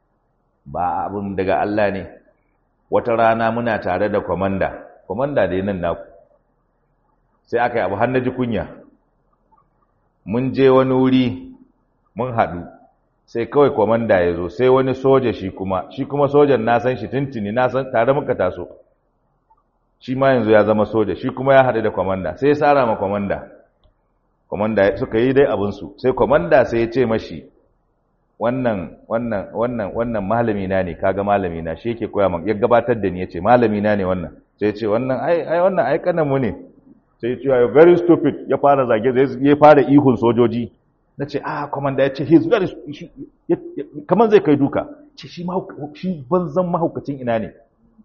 ba abun daga Allah ne wata rana muna tare da kwamanda kwamanda da nan naku sai aka yi abu har na ji kunya mun je wani wuri mun haɗu sai kawai kwamanda ya zo sai wani soja shi kuma shi kuma sojan na san shi tuntuni na san tare muka taso shi ma yanzu ya zama soja shi kuma ya haɗu da kwamanda sai ya tsara ma kwamanda kwamanda suka yi dai abinsu sai kwamanda sai ya ce mashi wannan wannan wannan wannan malami na ne kaga malami na shi yake koya ya gabatar da ni yace malami na ne wannan sai yace wannan ai ai wannan ai kanan mu ne sai yace you very stupid ya fara zage ya fara ihun sojoji nace ah commander yace he is very kaman zai kai duka ce shi shi banzan mahaukacin ina ne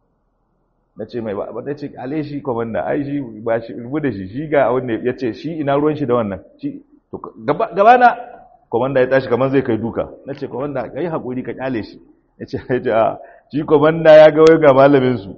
nace mai ba nace ale shi commander ai shi ba shi rubu da shi shi ga wanda yace shi ina ruwan shi da wannan shi to gaba na komanda ya tashi kamar zai kai duka na ce komanda ka yi haƙuri ka ƙyale shi ya ce ya ce a shi komanda ya ga wai ga malaminsu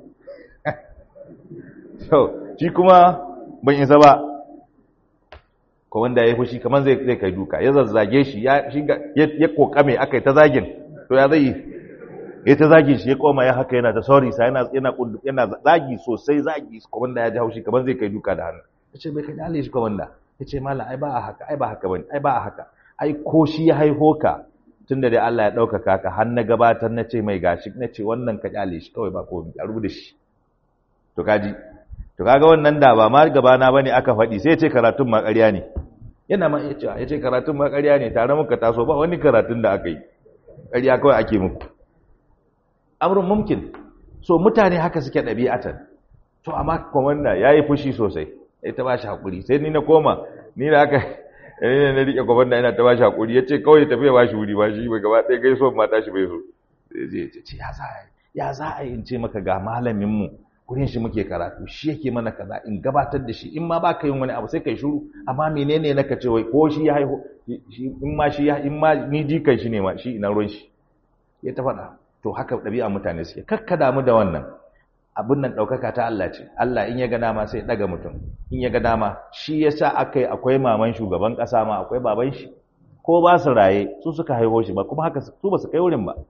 so shi kuma ban isa ba komanda ya yi fushi kamar zai kai duka ya zazzage shi ya kokame aka yi ta zagin to ya zai ya ta zagi shi ya koma ya haka yana ta sorry sa yana yana zagi sosai zagi komanda ya ji haushi kamar zai kai duka da hannu ya ce bai ka ƙyale shi komanda ya ce mala ai ba a haka ai ba haka bane ai ba a haka ai ko shi ya haiho ka tunda dai Allah ya ɗaukaka ka har na gabatar na ce mai gashi na ce wannan ka kyale shi kawai ba komai a rubuta shi to kaji to kaga wannan da ba ma gabana bane aka faɗi sai ya ce karatun ma ƙarya ne yana ma iya cewa ya ce karatun ma ƙarya ne tare muka taso ba wani karatun da aka yi ƙarya kawai ake muku amrun mumkin so mutane haka suke ɗabi'atan to amma komanda ya yi fushi sosai ya ta ba shi haƙuri sai ni na koma ni da aka ne na riƙe komanda yana ta ba shi haƙuri ya ce kawai tafiya ba shi wuri ba shi ba gaba ɗaya gaiso mata shi bai so sai ya ce ya za a ya za a yi in ce maka ga malaminmu gurin shi muke karatu shi yake mana kaza in gabatar da shi in ma baka yin wani abu sai kai shiru amma menene naka ce wai ko shi ya haihu in ma shi ya in ma ni jikan shi ne ma shi ina ruwan shi ya ta faɗa to haka ɗabi'a mutane suke kakka damu da wannan abin nan ɗaukaka ta Allah ce Allah in ya ga dama sai ɗaga mutum in ya ga dama shi yasa akai akwai maman shugaban ƙasa ma akwai baban shi ko ba su raye su suka haihu shi ba kuma haka su ba su kai wurin ba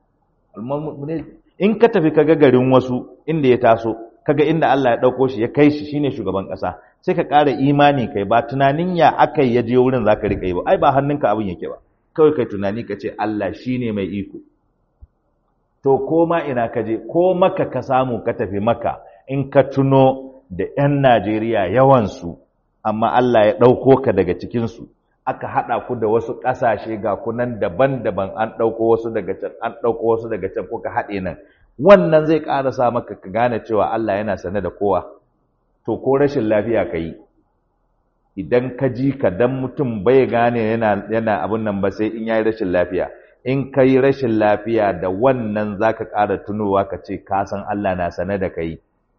in ka tafi kaga garin wasu inda ya taso kaga inda Allah ya dauko shi ya kai shi shine shugaban kasa sai ka ƙara imani kai ba tunanin ya akai ya je wurin zaka rika yi ba ai ba hannunka abin yake ba kawai kai tunani ka ce Allah shine mai iko to ko ma ina ka je ko maka ka samu ka tafi maka in ka tuno da 'yan Najeriya yawan su amma Allah ya dauko ka daga cikin su aka haɗa ku da wasu ƙasashe ga kunan daban-daban an ɗauko wasu daga can an ɗauko wasu daga can ko ka haɗe nan wannan zai ƙara sa maka ka gane cewa Allah yana sane da kowa to ko rashin lafiya ka yi idan ka ji ka dan mutum bai gane yana yana abun nan ba sai in yayi rashin lafiya in ka yi rashin lafiya da wannan zaka ƙara tunowa ka ce ka san Allah na sane da kai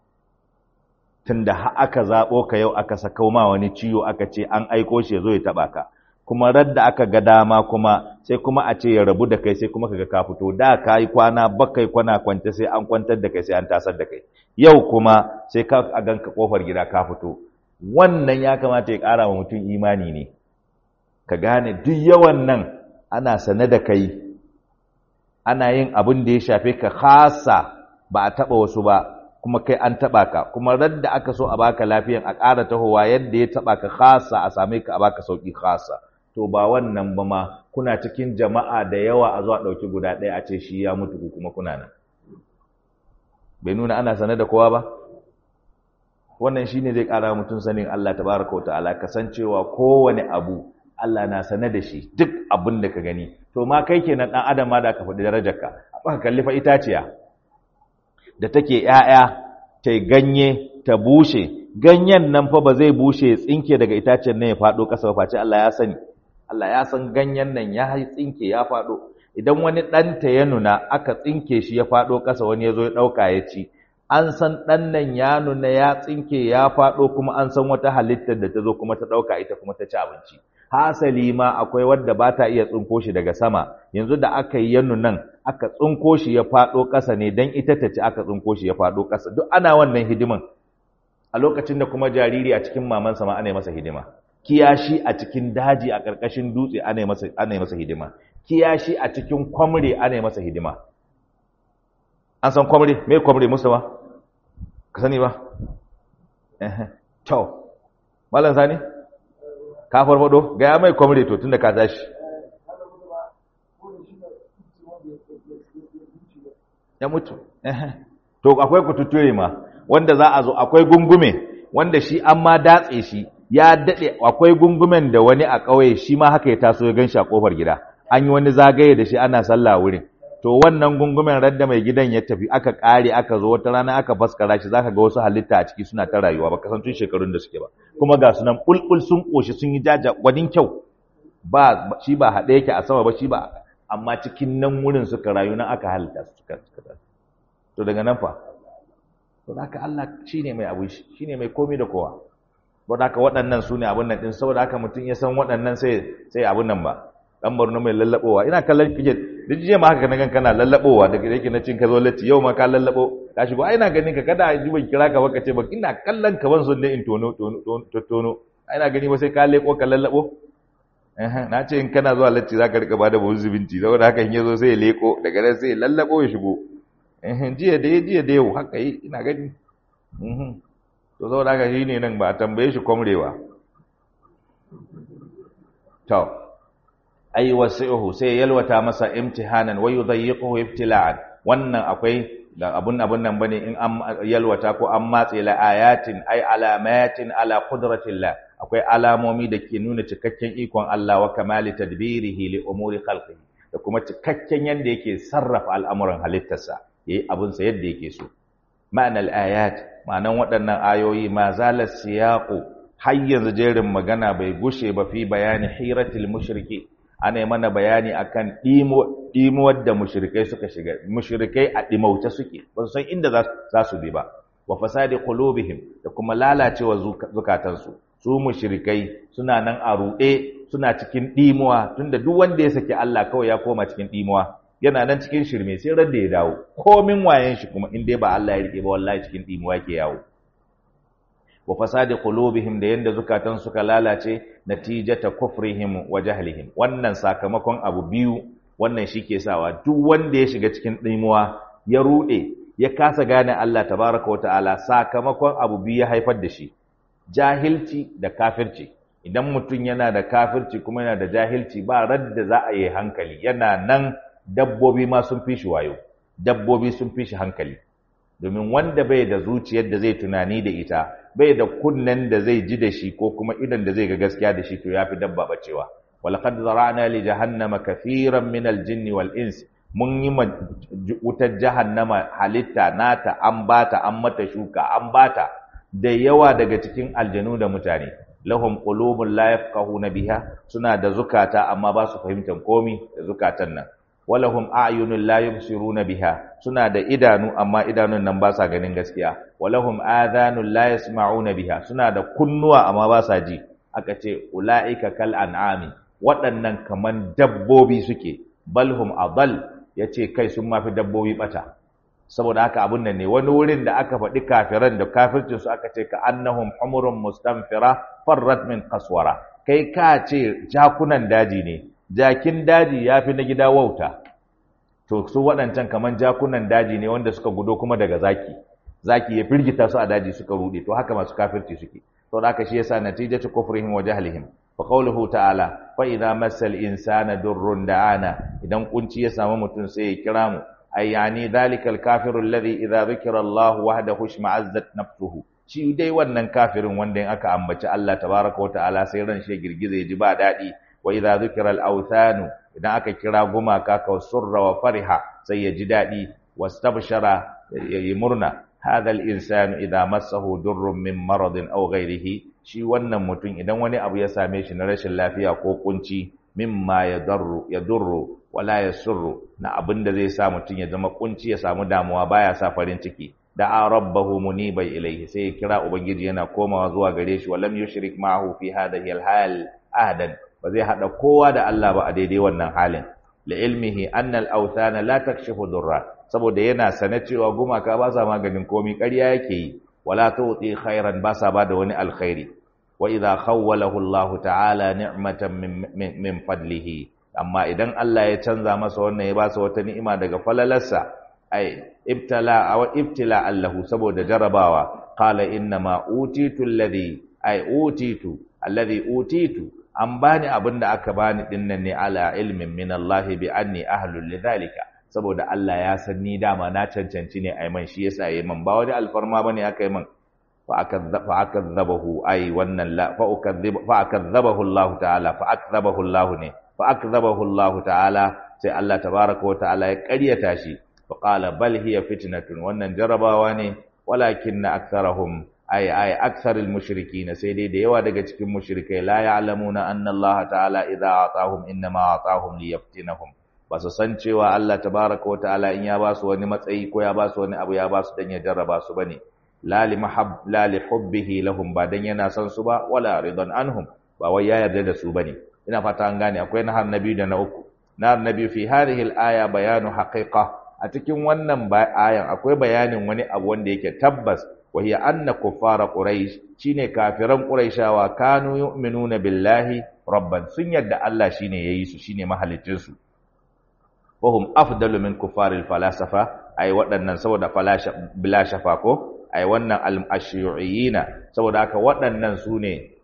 tunda har aka zaɓo ka yau aka saka ma wani ciwo aka ce an aiko shi ya zo ya taɓa ka kuma radda aka ga dama kuma sai kuma a ce ya rabu da kai sai kuma kaga ka fito da ka yi kwana bakai kwana kwance sai an kwantar da kai sai an tasar da kai yau kuma sai ka a ganka kofar gida ka fito wannan ya kamata ya ƙara wa mutum imani ne ka gane duk yawan nan ana sane da kai ana yin abin da ya shafe ka khasa ba a taɓa wasu ba kuma kai an taɓa ka kuma radda aka so a baka lafiyan a ƙara tahowa yadda ya taɓa ka khasa a same ka a baka sauƙi khasa to ba wannan ba ma kuna cikin jama'a da yawa a zuwa ɗauki guda ɗaya a ce shi ya mutu ku kuma kuna nan bai nuna ana sane da kowa ba wannan shine zai ƙara mutum sanin Allah tabaraka wa ta'ala kasancewa kowane abu Allah na sane da shi duk abin da ka gani to ma kai kenan dan adam ma da ka faɗi darajarka aka kalli fa itaciya da take ‘ya'ya, ta ganye, ta bushe, ganyen nan fa ba zai bushe ya tsinke daga itacen nan ya faɗo ƙasa ba face Allah ya sani. Allah ya san ganyen nan ya hai tsinke ya faɗo. Idan wani ɗanta ya nuna aka tsinke shi ya faɗo ƙasa wani ya zo ya ɗauka ya ci, an san ɗan nan ya nuna ya tsinke ya faɗo kuma an san wata halittar da ta zo kuma ta ɗauka ita kuma ta ci abinci. Hasali ma akwai wadda ba ta iya tsinko shi daga sama, yanzu da aka yi yanu nan aka tsinko shi ya faɗo ƙasa ne don ita ta ci aka tsinko shi ya faɗo ƙasa duk ana wannan hidiman a lokacin da kuma jariri a cikin mamansa ma ana yi masa hidima kiyashi a cikin daji a ƙarƙashin dutse ana yi masa ana yi masa hidima kiyashi a cikin kwamre ana yi masa hidima an san kwamre me kwamre musa ba ka sani ba eh to malam sani ka farfado ga ya mai kwamre to tunda ka tashi ya mutu to akwai kututture ma wanda za a zo akwai gungume wanda shi an ma datse shi ya dade akwai gungumen da wani a ƙauye shi ma haka ya taso ya ganshi a kofar gida an yi wani zagaye da shi ana sallah wurin to wannan gungumen radda mai gidan ya tafi aka ƙare aka zo wata rana aka faskara shi zaka ga wasu halitta a ciki suna ta rayuwa ba kasan tun shekarun da suke ba kuma ga sunan bulbul sun koshi sun yi jaja gwadin kyau ba shi ba haɗe yake a sama ba shi ba amma cikin nan wurin suka rayu nan aka halitta su suka to daga nan fa to haka Allah shine mai abu shine mai komai da kowa don haka waɗannan su ne abin nan din saboda haka mutum ya san waɗannan sai sai abin nan ba dan Borno mai lallabowa ina kallon kike duk jiya ma haka kana kana lallabowa daga yake na cin ka zo latti yau ma ka lallabo ka shigo ai ina ganin ka kada ji ban kira ka ba ka ce ba ina kallon ka ban son ne in tono tono tono ai ina gani ba sai ka leko ka lallabo na ce in kana zuwa latti za ka rika ba da buhun zubinci saboda haka in ya zo sai ya leko daga nan sai ya lallabo ya shigo jiya da ya jiya da yau haka yi ina gani to saboda haka shi ne nan ba a tambaye shi kwamrewa to ay wasi'uhu sai yalwata masa imtihanan wa yudayyiquhu ibtila'an wannan akwai da abun abun nan bane in an yalwata ko an matse la ayatin ay alamatin ala qudratillah akwai alamomi da ke nuna cikakken ikon Allah wa kamali tadbirihi li umuri khalqihi da kuma cikakken yanda yake sarrafa al'amuran halittarsa yayi abun sa yadda yake so ma'anar ayat ma'anan waɗannan ayoyi ma zalar siyaqu har yanzu jerin magana bai gushe ba fi bayani hiratil mushriki ana yi mana bayani akan ɗimuwar da mushrikai suka shiga mushrikai a ɗimauce suke ba su san inda za su bi ba wa fasadi qulubihim da kuma lalacewa zukatansu su mushrikai suna nan a ruɗe suna cikin ɗimuwa tunda duk wanda ya saki Allah kawai ya koma cikin ɗimuwa yana nan cikin shirme sai ran da ya dawo komin wayen shi kuma in dai ba Allah ya rike ba wallahi cikin ɗimuwa ke yawo wa fasadi qulubihim da yanda zukatan suka lalace natijata kufrihim wa jahlihim wannan sakamakon abu biyu wannan shike sawa duk wanda ya shiga cikin dimuwa ya rude ya kasa gane Allah tabaraka wa ta'ala sakamakon abu biyu ya haifar da shi jahilci da kafirci idan mutum yana da kafirci kuma yana da jahilci ba radda za a yi hankali yana nan dabbobi ma sun fi shi wayo dabbobi sun fi shi hankali domin wanda bai da zuciyar da zai tunani da ita bai da kunnen da zai ji da shi ko kuma idan da zai ga gaskiya da shi to yafi dabba bacewa walaqad zara'na li jahannama kathiran min al-jinni wal ins mun yi wutar jahannama halitta nata an bata an mata shuka an bata da yawa daga cikin aljanu da mutane lahum qulubun la yafqahuna biha suna da zukata amma ba su fahimtar komi da zukatan nan walahum a'yunun la yubsiruna biha suna da idanu amma idanun nan ba sa ganin gaskiya walahum adhanun la yasma'una biha suna da kunnuwa amma ba sa ji aka ce ulaika kal an'ami waɗannan kaman dabbobi suke balhum adall yace kai sun mafi dabbobi bata saboda haka abun nan ne wani wurin da aka faɗi kafiran da kafircin su aka ce ka annahum humurun mustanfira farrat min qaswara kai ka ce jakunan daji ne jakin daji ya fi na gida wauta to su waɗancan kaman jakunan daji ne wanda suka gudo kuma daga zaki zaki ya firgita su a daji suka rude to haka masu kafirci suke to da haka shi yasa natijatu kufrihim wa jahlihim fa qawluhu ta'ala fa idza massal insana durrun da'ana idan kunci ya samu mutum sai ya kira mu ay yani dhalikal kafiru alladhi idza dhukira Allah wahdahu shma'azzat nafsuhu shi dai wannan kafirin wanda in aka ambaci Allah tabaraka wa ta'ala sai ran shi girgiza ya ji ba daɗi wa idza dhukira al-awthanu idan aka kira gumaka ka surra wa fariha sai ya ji dadi wastabshara yayi murna hadha al-insanu idza massahu durrun min maradin aw ghayrihi shi wannan mutum idan wani abu ya same shi na rashin lafiya ko kunci mimma yadarru yadurru wala yasurru na abinda zai sa mutum ya zama kunci ya samu damuwa baya sa farin ciki da'a rabbahu munibai ilayhi sai ya kira ubangiji yana komawa zuwa gare shi walam yushrik ma'ahu fi hadhihi al-hal ahadan ba zai haɗa kowa da Allah ba a daidai wannan halin la ilmihi anna al-awthana la takshifu durra saboda yana sane cewa gumaka ba sa maganin komai ƙarya yake yi wala tuti khairan ba sa bada wani alkhairi wa idha khawwalahu Allah ta'ala ni'matan min, min fadlihi amma idan Allah ya canza masa wannan ya ba sa wata ni'ima daga falalarsa ai ibtala aw ibtila allahu saboda jarabawa qala inna ma utitu alladhi ai utitu alladhi utitu an bani abin da aka bani dinnan ne ala ilmin min Allah bi anni ahlul lidhalika saboda Allah ya san ni dama na cancanci ne ai man shi yasa yayi man ba wani alfarma bane aka yi man fa akadzabahu ai wannan la fa ukadzib fa akadzabahu Allah ta'ala fa akadzabahu Allah ne fa akadzabahu Allah ta'ala sai Allah tabaaraka wa ta'ala ya ƙaryata shi fa qala bal hiya fitnatun wannan jarabawa ne walakinna aktharahum ay ay aksaril mushrikin sai dai da yawa daga cikin mushrikai la ya'lamuna anna Allah ta'ala idza atahum inma atahum liyaftinahum ba su san cewa Allah tabaaraka wa ta'ala in ya ba su wani matsayi ko ya ba su wani abu ya ba su dan ya jarraba su bane la li mahab la li hubbihi lahum ba dan yana son su ba wala ridan anhum ba wai ya yarda da su bane ina fata an gane akwai nahar nabi da na uku nahar nabi fi hadhihi al-aya bayanu haqiqa a cikin wannan ayan akwai bayanin wani abu wanda yake tabbas وهي أن كفار قريش شيني كافران قريشاوا كانوا يؤمنون بالله ربا سن يد الله شيني ييسو شيني محلتنسو وهم أفضل من كفار الفلاسفة أي waɗannan saboda bala shafa ko ai wannan al-ashiyu'iyina saboda haka waɗannan su ne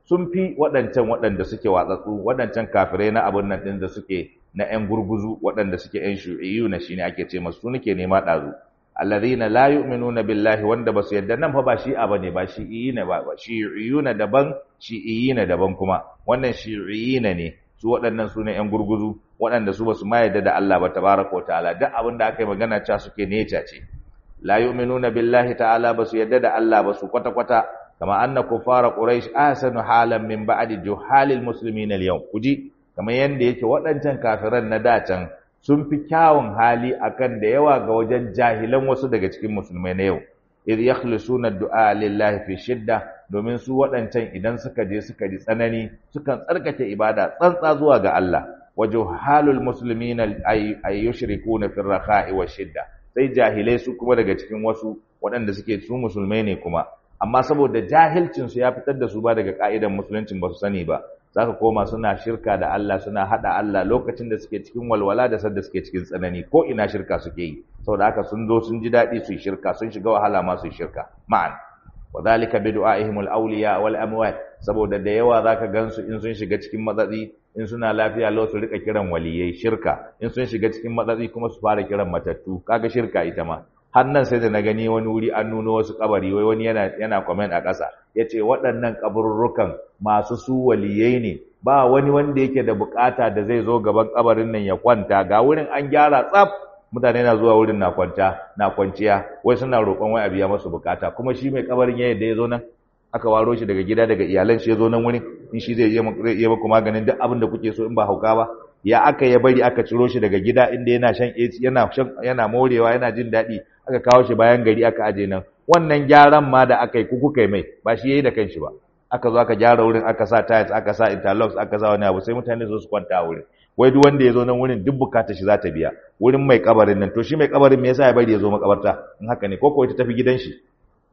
sun fi waɗancan waɗanda suke watsatsu waɗancan kafirai na abun nan ɗin da suke na ƴan gurguzu waɗanda suke ƴan shu'iyyu na shine ake ce masu su nake nema ɗazu alladhina la yu'minuna billahi wanda basu yadda nan fa ba shi'a bane ba shi'iyina ba shi'iyuna daban shi'iyina daban kuma wannan shi'iyina ne su waɗannan su ne ƴan gurguzu waɗanda su basu ma yadda da Allah ba tabaraka wa ta'ala duk abin da aka yi magana cewa suke neca ce la yu'minuna billahi ta'ala basu yadda da Allah ba su kwata kwata kama anna kufara quraish ahsanu halan min ba'di juhalil muslimin al-yawm kuji kamar yanda yake waɗancan kafiran na dacan sun fi kyawun hali akan da yawa ga wajen jahilan wasu daga cikin musulmai na yau idh yakhlisuna du'a lillahi fi shidda domin su waɗancan idan suka je suka ji tsanani sukan tsarkake ibada tsantsa zuwa ga Allah wajuhalul muslimina ay yushrikuna fi rakha'i wa shidda sai jahilai su kuma daga cikin wasu waɗanda suke su musulmai ne kuma amma saboda jahilcin su ya fitar da su ba daga ka'idan musuluncin ba su sani ba zaka koma suna shirka da Allah suna hada Allah lokacin da suke cikin walwala da sadda suke cikin tsanani ko ina shirka suke yi saboda haka sun zo sun ji dadi su yi shirka sun shiga wahala ma su yi shirka ma'an wadhalika bi du'aihim al-awliya wal amwat saboda da yawa zaka gansu in sun shiga cikin matsatsi in suna lafiya lau su rika kiran waliyai shirka in sun shiga cikin matsatsi kuma su fara kiran matattu kaga shirka ita ma har nan sai da na gani wani wuri an nuno wasu kabari wai wani yana yana comment a ƙasa yace waɗannan kaburrukan masu su waliyai ne ba wani wanda yake da bukata da zai zo gaban kabarin nan ya kwanta ga wurin an gyara tsaf mutane na zuwa wurin na kwanta na kwanciya wai suna roƙon wai a biya masu bukata kuma shi mai kabarin ya yadda ya zo nan aka waro shi daga gida daga iyalan shi ya zo nan wurin in shi zai iya muku maganin duk abin da kuke so in ba hauka ba ya aka ya bari aka ciro shi daga gida inda yana shan AC yana shan yana morewa yana jin daɗi aka kawo shi bayan gari aka aje nan wannan gyaran ma da aka yi ku kuka mai ba shi yayi da kanshi ba aka zo aka gyara wurin aka sa tiles aka sa interlocks aka sa wani abu sai mutane su kwanta a wurin wai duk wanda ya zo nan wurin duk bukatar shi za ta biya wurin mai kabarin nan to shi mai kabarin me yasa ya bari ya zo makabarta in haka ne ko ko ita tafi gidan shi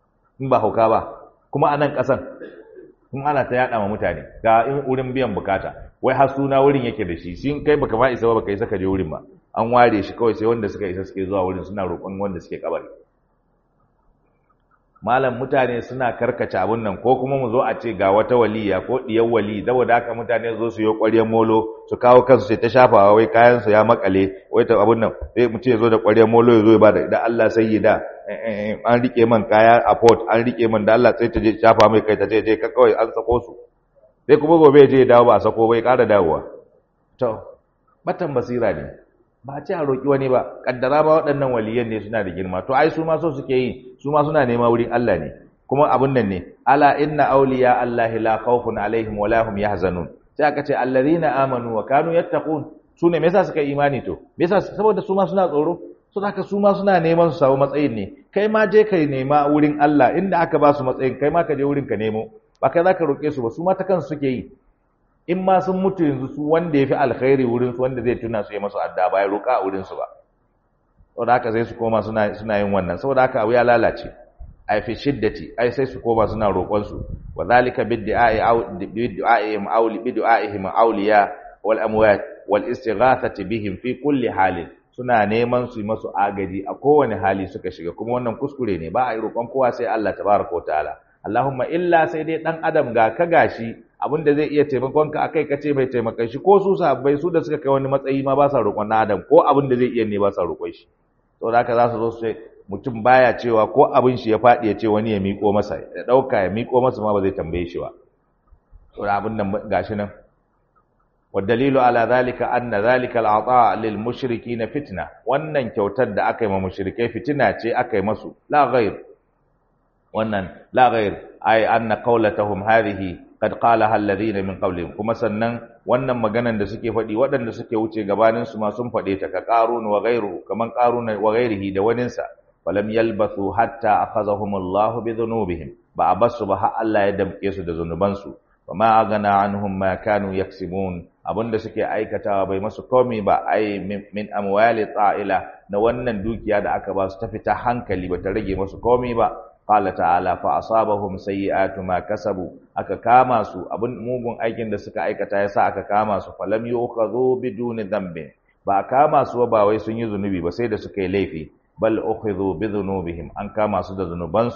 in ba hauka ba kuma a nan kasan in ana ta yada ma mutane ga in wurin biyan bukata wai har suna wurin yake da shi sun kai baka ma isa ba baka isa ka je wurin ba an ware shi kawai sai wanda suka isa suke zuwa wurin suna roƙon wanda suke kabari malam mutane suna karkace abun nan ko kuma mu zo a ce ga wata waliya ko diyar wali saboda haka mutane zo su yi ƙwaryar molo su kawo kansu sai ta shafawa wai kayan su ya makale wai ta abun nan sai mutum ya zo da ƙwaryar molo ya zo ya bada idan Allah sai yi da an rike man kaya a port an rike man da Allah sai ta je shafa mai kai ta je je ka kawai an sako su sai kuma gobe ya je ya dawo ba a sako bai ƙara dawowa to batan basira ne ba a ce a roƙi wani ba kaddara ba waɗannan waliyan ne suna da girma to ai su ma so suke yi su ma suna nema wurin Allah ne kuma abun nan ne ala inna awliya allahi la khawfun alaihim wa la hum yahzanun sai aka ce allazina amanu wa kanu yattaqun su ne me yasa suka imani to me yasa saboda su ma suna tsoro so haka su ma suna neman su samu matsayin ne kai ma je kai nema wurin Allah inda aka ba su matsayin kai ma ka je wurin ka nemo ba kai zaka roƙe su ba su ma ta kansu suke yi in ma sun mutu yanzu su wanda ya fi alkhairi wurin su wanda zai tuna su ya masu adda ba ya roƙa a wurin su ba saboda haka sai su koma suna suna yin wannan saboda haka abu ya lalace ai fi shiddati ai sai su koma suna roƙon su wa zalika bid'a'i aw bid'a'ihim aw bid'a'ihim awliya wal amwat wal istighathati bihim fi kulli halin suna neman su masu agaji a kowane hali suka shiga kuma wannan kuskure ne ba a yi roƙon kowa sai Allah tabaraka wa ta'ala Allahumma illa sai dai dan adam ga ka gashi abinda zai iya taimakon ka akai kace mai taimakon shi ko su sahabbai su da suka kai wani matsayi ma ba sa roƙon adam ko abinda zai iya ne ba sa roƙon shi saboda haka za su zo su ce mutum baya cewa ko abin shi ya faɗi ya ce wani ya miƙo masa ya ɗauka ya miƙo masa ma ba zai tambaye shi ba saboda abin nan gashi nan والدليل على ذلك أن ذلك العطاء للمشركين فتنة wannan kyautar da aka yi ma mushrikai fitina ce aka yi masu la ghair wannan la ghair ay anna qawlatahum hadhihi qad qalaha alladhina min qablihim kuma sannan wannan maganan da suke faɗi waɗanda suke wuce gabanin su ma sun faɗe ta ka qarun wa ghairuhu kaman qarun wa ghairihi da waninsa falam yalbathu hatta akhazahum Allah bi dhunubihim ba abasu ba har Allah ya damke su da zunubansu wa ma agana anhum ma kanu yaksibun abinda suke aikatawa bai masu komai ba ai min amwali ta'ila na wannan dukiya da aka ba su ta fita hankali ba ta rage masu komai ba qala ta'ala fa asabahum sayyi'atu ma kasabu aka kama su abin mugun aikin da suka aikata yasa aka kama su falam yu'khadhu biduni dhanbin ba kama su ba wai sun yi zunubi ba sai da suka yi laifi bal ukhidhu bi dhunubihim an kama su da zunubansu ne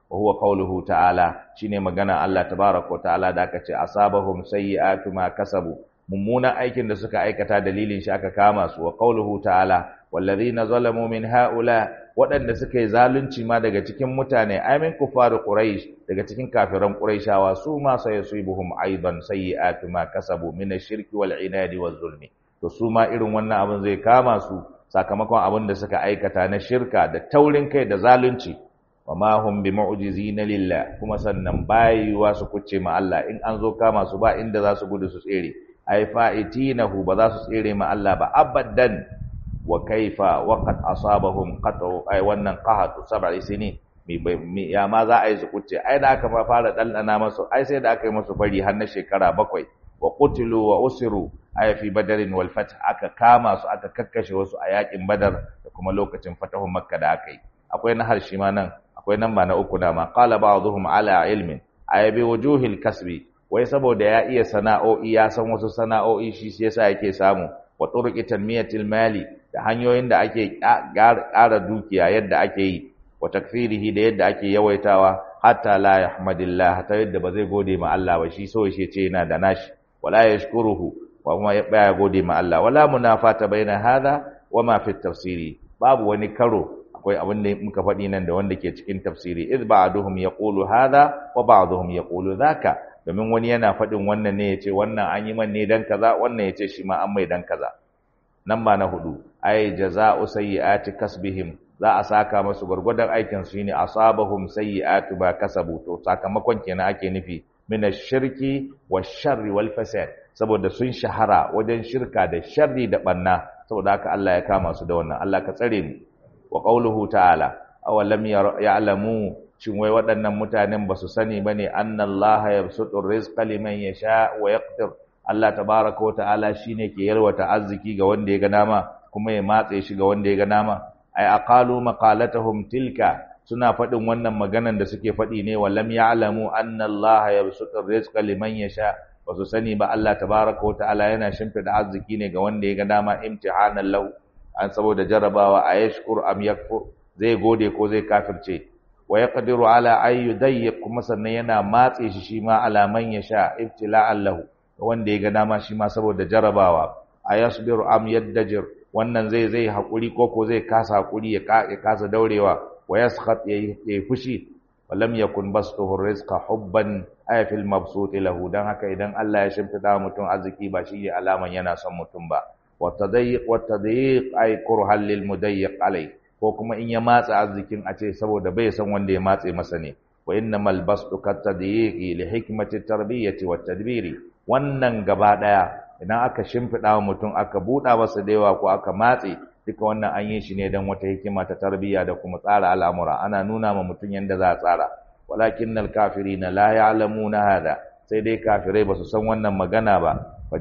wa huwa qawluhu ta'ala shine magana Allah tabaaraka wa ta'ala da aka ce asabahum sayyi'atu ma kasabu mummunan aikin da suka aikata dalilin shi aka kama su wa qawluhu ta'ala wallazina zalamu min haula waɗanda suka yi zalunci ma daga cikin mutane amin kufaru quraish daga cikin kafiran quraishawa su ma sayusibuhum aidan sayyi'atu ma kasabu min ash-shirki wal inadi waz zulmi to su ma irin wannan abin zai kama su sakamakon abin da suka aikata na shirka da taurin kai da zalunci wa ma hum bi mu'jizina lillah kuma sannan bayuwa su kuce ma Allah in an zo kama su ba inda za su gudu su tsere ai fa'itinahu ba za su tsere ma Allah ba abadan wa kaifa wa qad asabahum qatu ai wannan qahatu sab'i sinin mi ya ma za a yi su kuce ai da aka fara dandana masu ai sai da aka yi masu fari har na shekara bakwai wa qutilu wa usiru ay fi badarin wal fath aka kama su aka kakkashe wasu a yakin badar da kuma lokacin fatahun makka da aka yi akwai na harshe ma nan akwai nan ba na uku da ma qala ba'dhum ala ilmin ay bi wujuhil kasbi wai saboda ya iya sana'o'i ya san wasu sana'o'i shi sai yasa yake samu wa turuqi tanmiyatil mali da hanyoyin da ake ƙara dukiya yadda ake yi wa takfirihi da yadda ake yawaitawa hatta la yahmadillah ta yadda ba zai gode ma Allah ba shi so shi ce yana da nashi wala yashkuruhu wa kuma baya gode ma Allah wala munafata baina hadha wa ma fi tafsiri babu wani karo akwai abin da muka faɗi nan da wanda ke cikin tafsiri id ba'duhum yaqulu hadha wa ba'duhum yaqulu dhaka domin wani yana faɗin wannan ne yace wannan an yi man ne dan kaza wannan yace shi ma an mai dan kaza nan ba na hudu ay jaza'u sayyi'ati kasbihim za a saka masu gurgurdan aikin su shine asabahum sayyi'atu ba kasabu to sakamakon kenan ake nufi min ash-shirki wash-sharri wal-fasad saboda sun shahara wajen shirka da sharri da banna saboda haka Allah ya kama su da wannan Allah ka tsare ni wa qauluhu ta'ala aw lam ya'lamu shin wai waɗannan mutanen ba su sani bane annallaha yabsutu rizqa liman yasha wa yaqdir Allah tabaaraka wa ta'ala shine ke yalwata arziki ga wanda ya ga dama kuma ya matse shi ga wanda ya ga dama ay aqalu maqalatahum tilka suna faɗin wannan maganan da suke faɗi ne wa lam ya'lamu annallaha yabsutu rizqa liman yasha ba su sani ba Allah tabaraka wa ta'ala yana shimfida arziki ne ga wanda ya ga dama imtihanan lahu an saboda jarabawa a yashkur am yakfur zai gode ko zai kafirce wa yaqdiru ala ay yudayyiq kuma sannan yana matse shi shi ma ala man yasha ibtila'an lahu wanda ya ga dama shi ma saboda jarabawa ayasbiru am yaddajir wannan zai zai hakuri ko ko zai kasa hakuri ya kasa daurewa wa yaskhat yayi fushi walam yakun bastuhu rizqa hubban ay fil mabsut lahu dan haka idan Allah ya shimfida mutum arziki ba shi ne alaman yana son mutum ba wa tadayyiq wa tadayyiq ay kurhan lil mudayyiq alai ko kuma in ya matsa arzikin a ce saboda bai san wanda ya matse masa ne wa innamal bastu kat tadayyiqi li hikmati tarbiyyati wat tadbiri wannan gaba daya idan aka shimfida mutum aka buɗa masa da yawa ko aka matse duka wannan an yi shi ne don wata hikima ta tarbiyya da kuma tsara al'amura ana nuna ma mutum yadda za a tsara walakin nal kafiri na la ya'lamuna hada sai dai kafirai ba su san wannan magana ba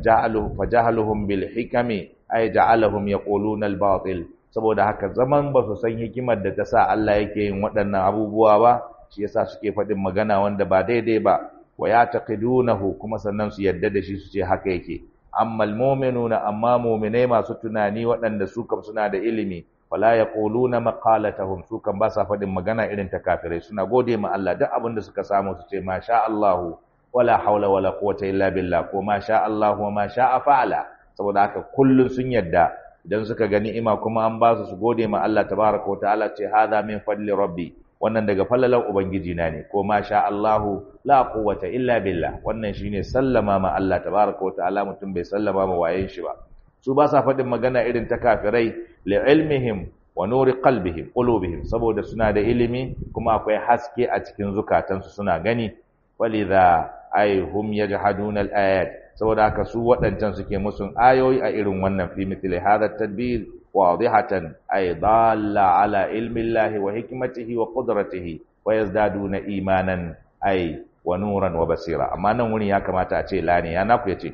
fajahaluhum bil hikami ay ja'alahum yaquluna al batil saboda haka zaman ba su san hikimar da ta sa Allah yake yin waɗannan abubuwa ba shi yasa suke faɗin magana wanda ba daidai ba wa yataqidunahu kuma sannan su yadda da shi su ce haka yake amma almu'minuna amma mu'minai masu tunani waɗanda su kam suna da ilimi wala yaquluna maqalatahum su kam ba sa faɗin magana irin ta kafirai suna gode ma Allah duk abin da suka samu su ce masha Allah wala haula wala quwwata illa billah ko masha Allah wa ma sha'a fa'ala saboda haka kullun sun yadda idan suka ga ni'ima kuma an ba su su gode ma Allah tabaraka wa ta'ala ce hadha min fadli rabbi wannan daga fallalan ubangiji na ne ko masha Allahu la quwwata illa billah wannan shine sallama ma Allah tabaaraka wa ta'ala mutum bai sallama ma wayen shi ba su ba sa faɗin magana irin ta kafirai li ilmihim wa nuri qalbihim qulubihim saboda suna da ilimi kuma akwai haske a cikin zukatansu suna gani walidha ay hum yajhaduna al-ayat saboda haka su waɗancan suke musun ayoyi a irin wannan fi mithli hadha tadbir واضحة أي ضالة على علم الله وحكمته وقدرته ويزدادون إيمانا أي ونورا وبصيرا أما نوني يا كما تأتي لاني يا ناكو يتي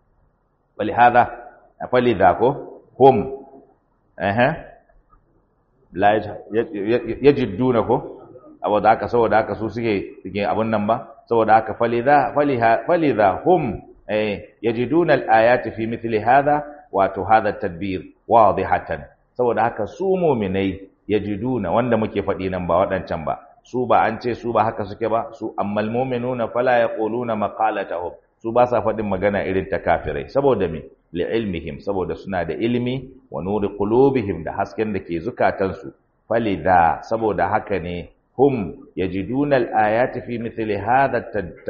ولهذا فلذا هم أها لا يجدونه أو ذاك سو ذاك سو سيكي سيكي أبن نمبا سو ذاك فلذا فلذا هم يجدون الآيات في مثل هذا wato hada tadbir wadihatan saboda haka su mu'minai yajiduna wanda muke faɗi nan ba waɗancan ba su ba an ce su ba haka suke ba su ammal mu'minuna fala yaquluna maqalatahum su ba sa faɗin magana irin ta kafirai saboda me li ilmihim saboda suna da ilimi wa nuri qulubihim da hasken da ke zukatansu falidha saboda haka ne hum yajiduna al-ayati fi mithli hadha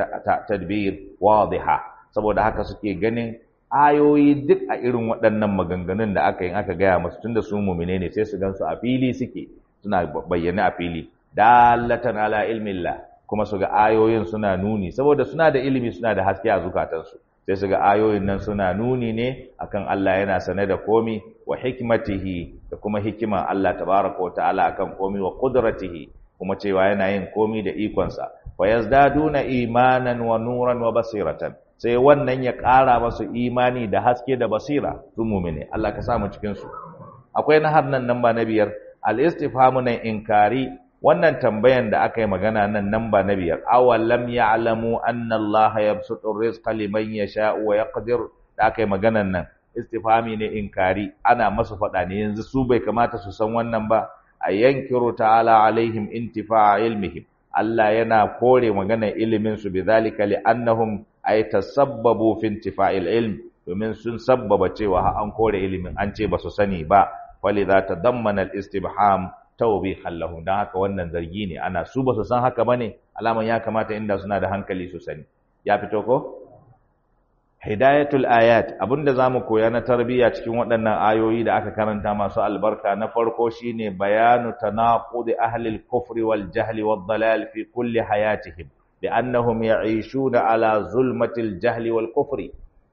tadbir wadiha saboda haka suke ganin ayoyi duk a irin waɗannan maganganun da aka yi aka gaya musu tunda su mumine ne sai su gansu a fili suke suna bayyane a fili dalatan ala ilmillah kuma su ga ayoyin suna nuni saboda suna da ilimi suna da haske a zukatansu sai su ga ayoyin nan suna nuni ne akan Allah yana sane da komi wa hikmatihi da kuma hikiman Allah tabaraka wa ta'ala akan komi wa qudratihi kuma cewa yana yin komi da ikonsa fa yazdaduna imanan wa nuran wa basiratan sai wannan ya ƙara masu imani da haske da basira su mumine Allah ka samu cikin su akwai na nan nan ba na biyar al-istifhamu nan inkari wannan tambayan da aka yi magana nan nan ba na biyar awalam ya'lamu anna Allah yabsutu rizqa liman yasha'u wa yaqdir da aka yi maganan nan istifhami ne inkari ana masu faɗa ne yanzu su bai kamata su san wannan ba a yankiru ta'ala alaihim intifa'a ilmihim Allah yana kore maganar ilimin su bidhalika li'annahum ay tasabbabu fi intifa'il ilm domin sun sabbaba cewa an kore ilimin an ce ba su sani ba walidha tadammana al-istibham tawbihan lahum dan haka wannan zargi ne ana su ba su san haka bane alaman ya kamata inda suna da hankali su sani ya fito ko hidayatul ayat abinda zamu koya na tarbiyya cikin waɗannan ayoyi da aka karanta masu albarka na farko shine bayanu tanaqud ahli al-kufr wal jahl wad dalal fi kulli hayatihim li'annahum ya'ishuna ala zulmatil jahl wal kufri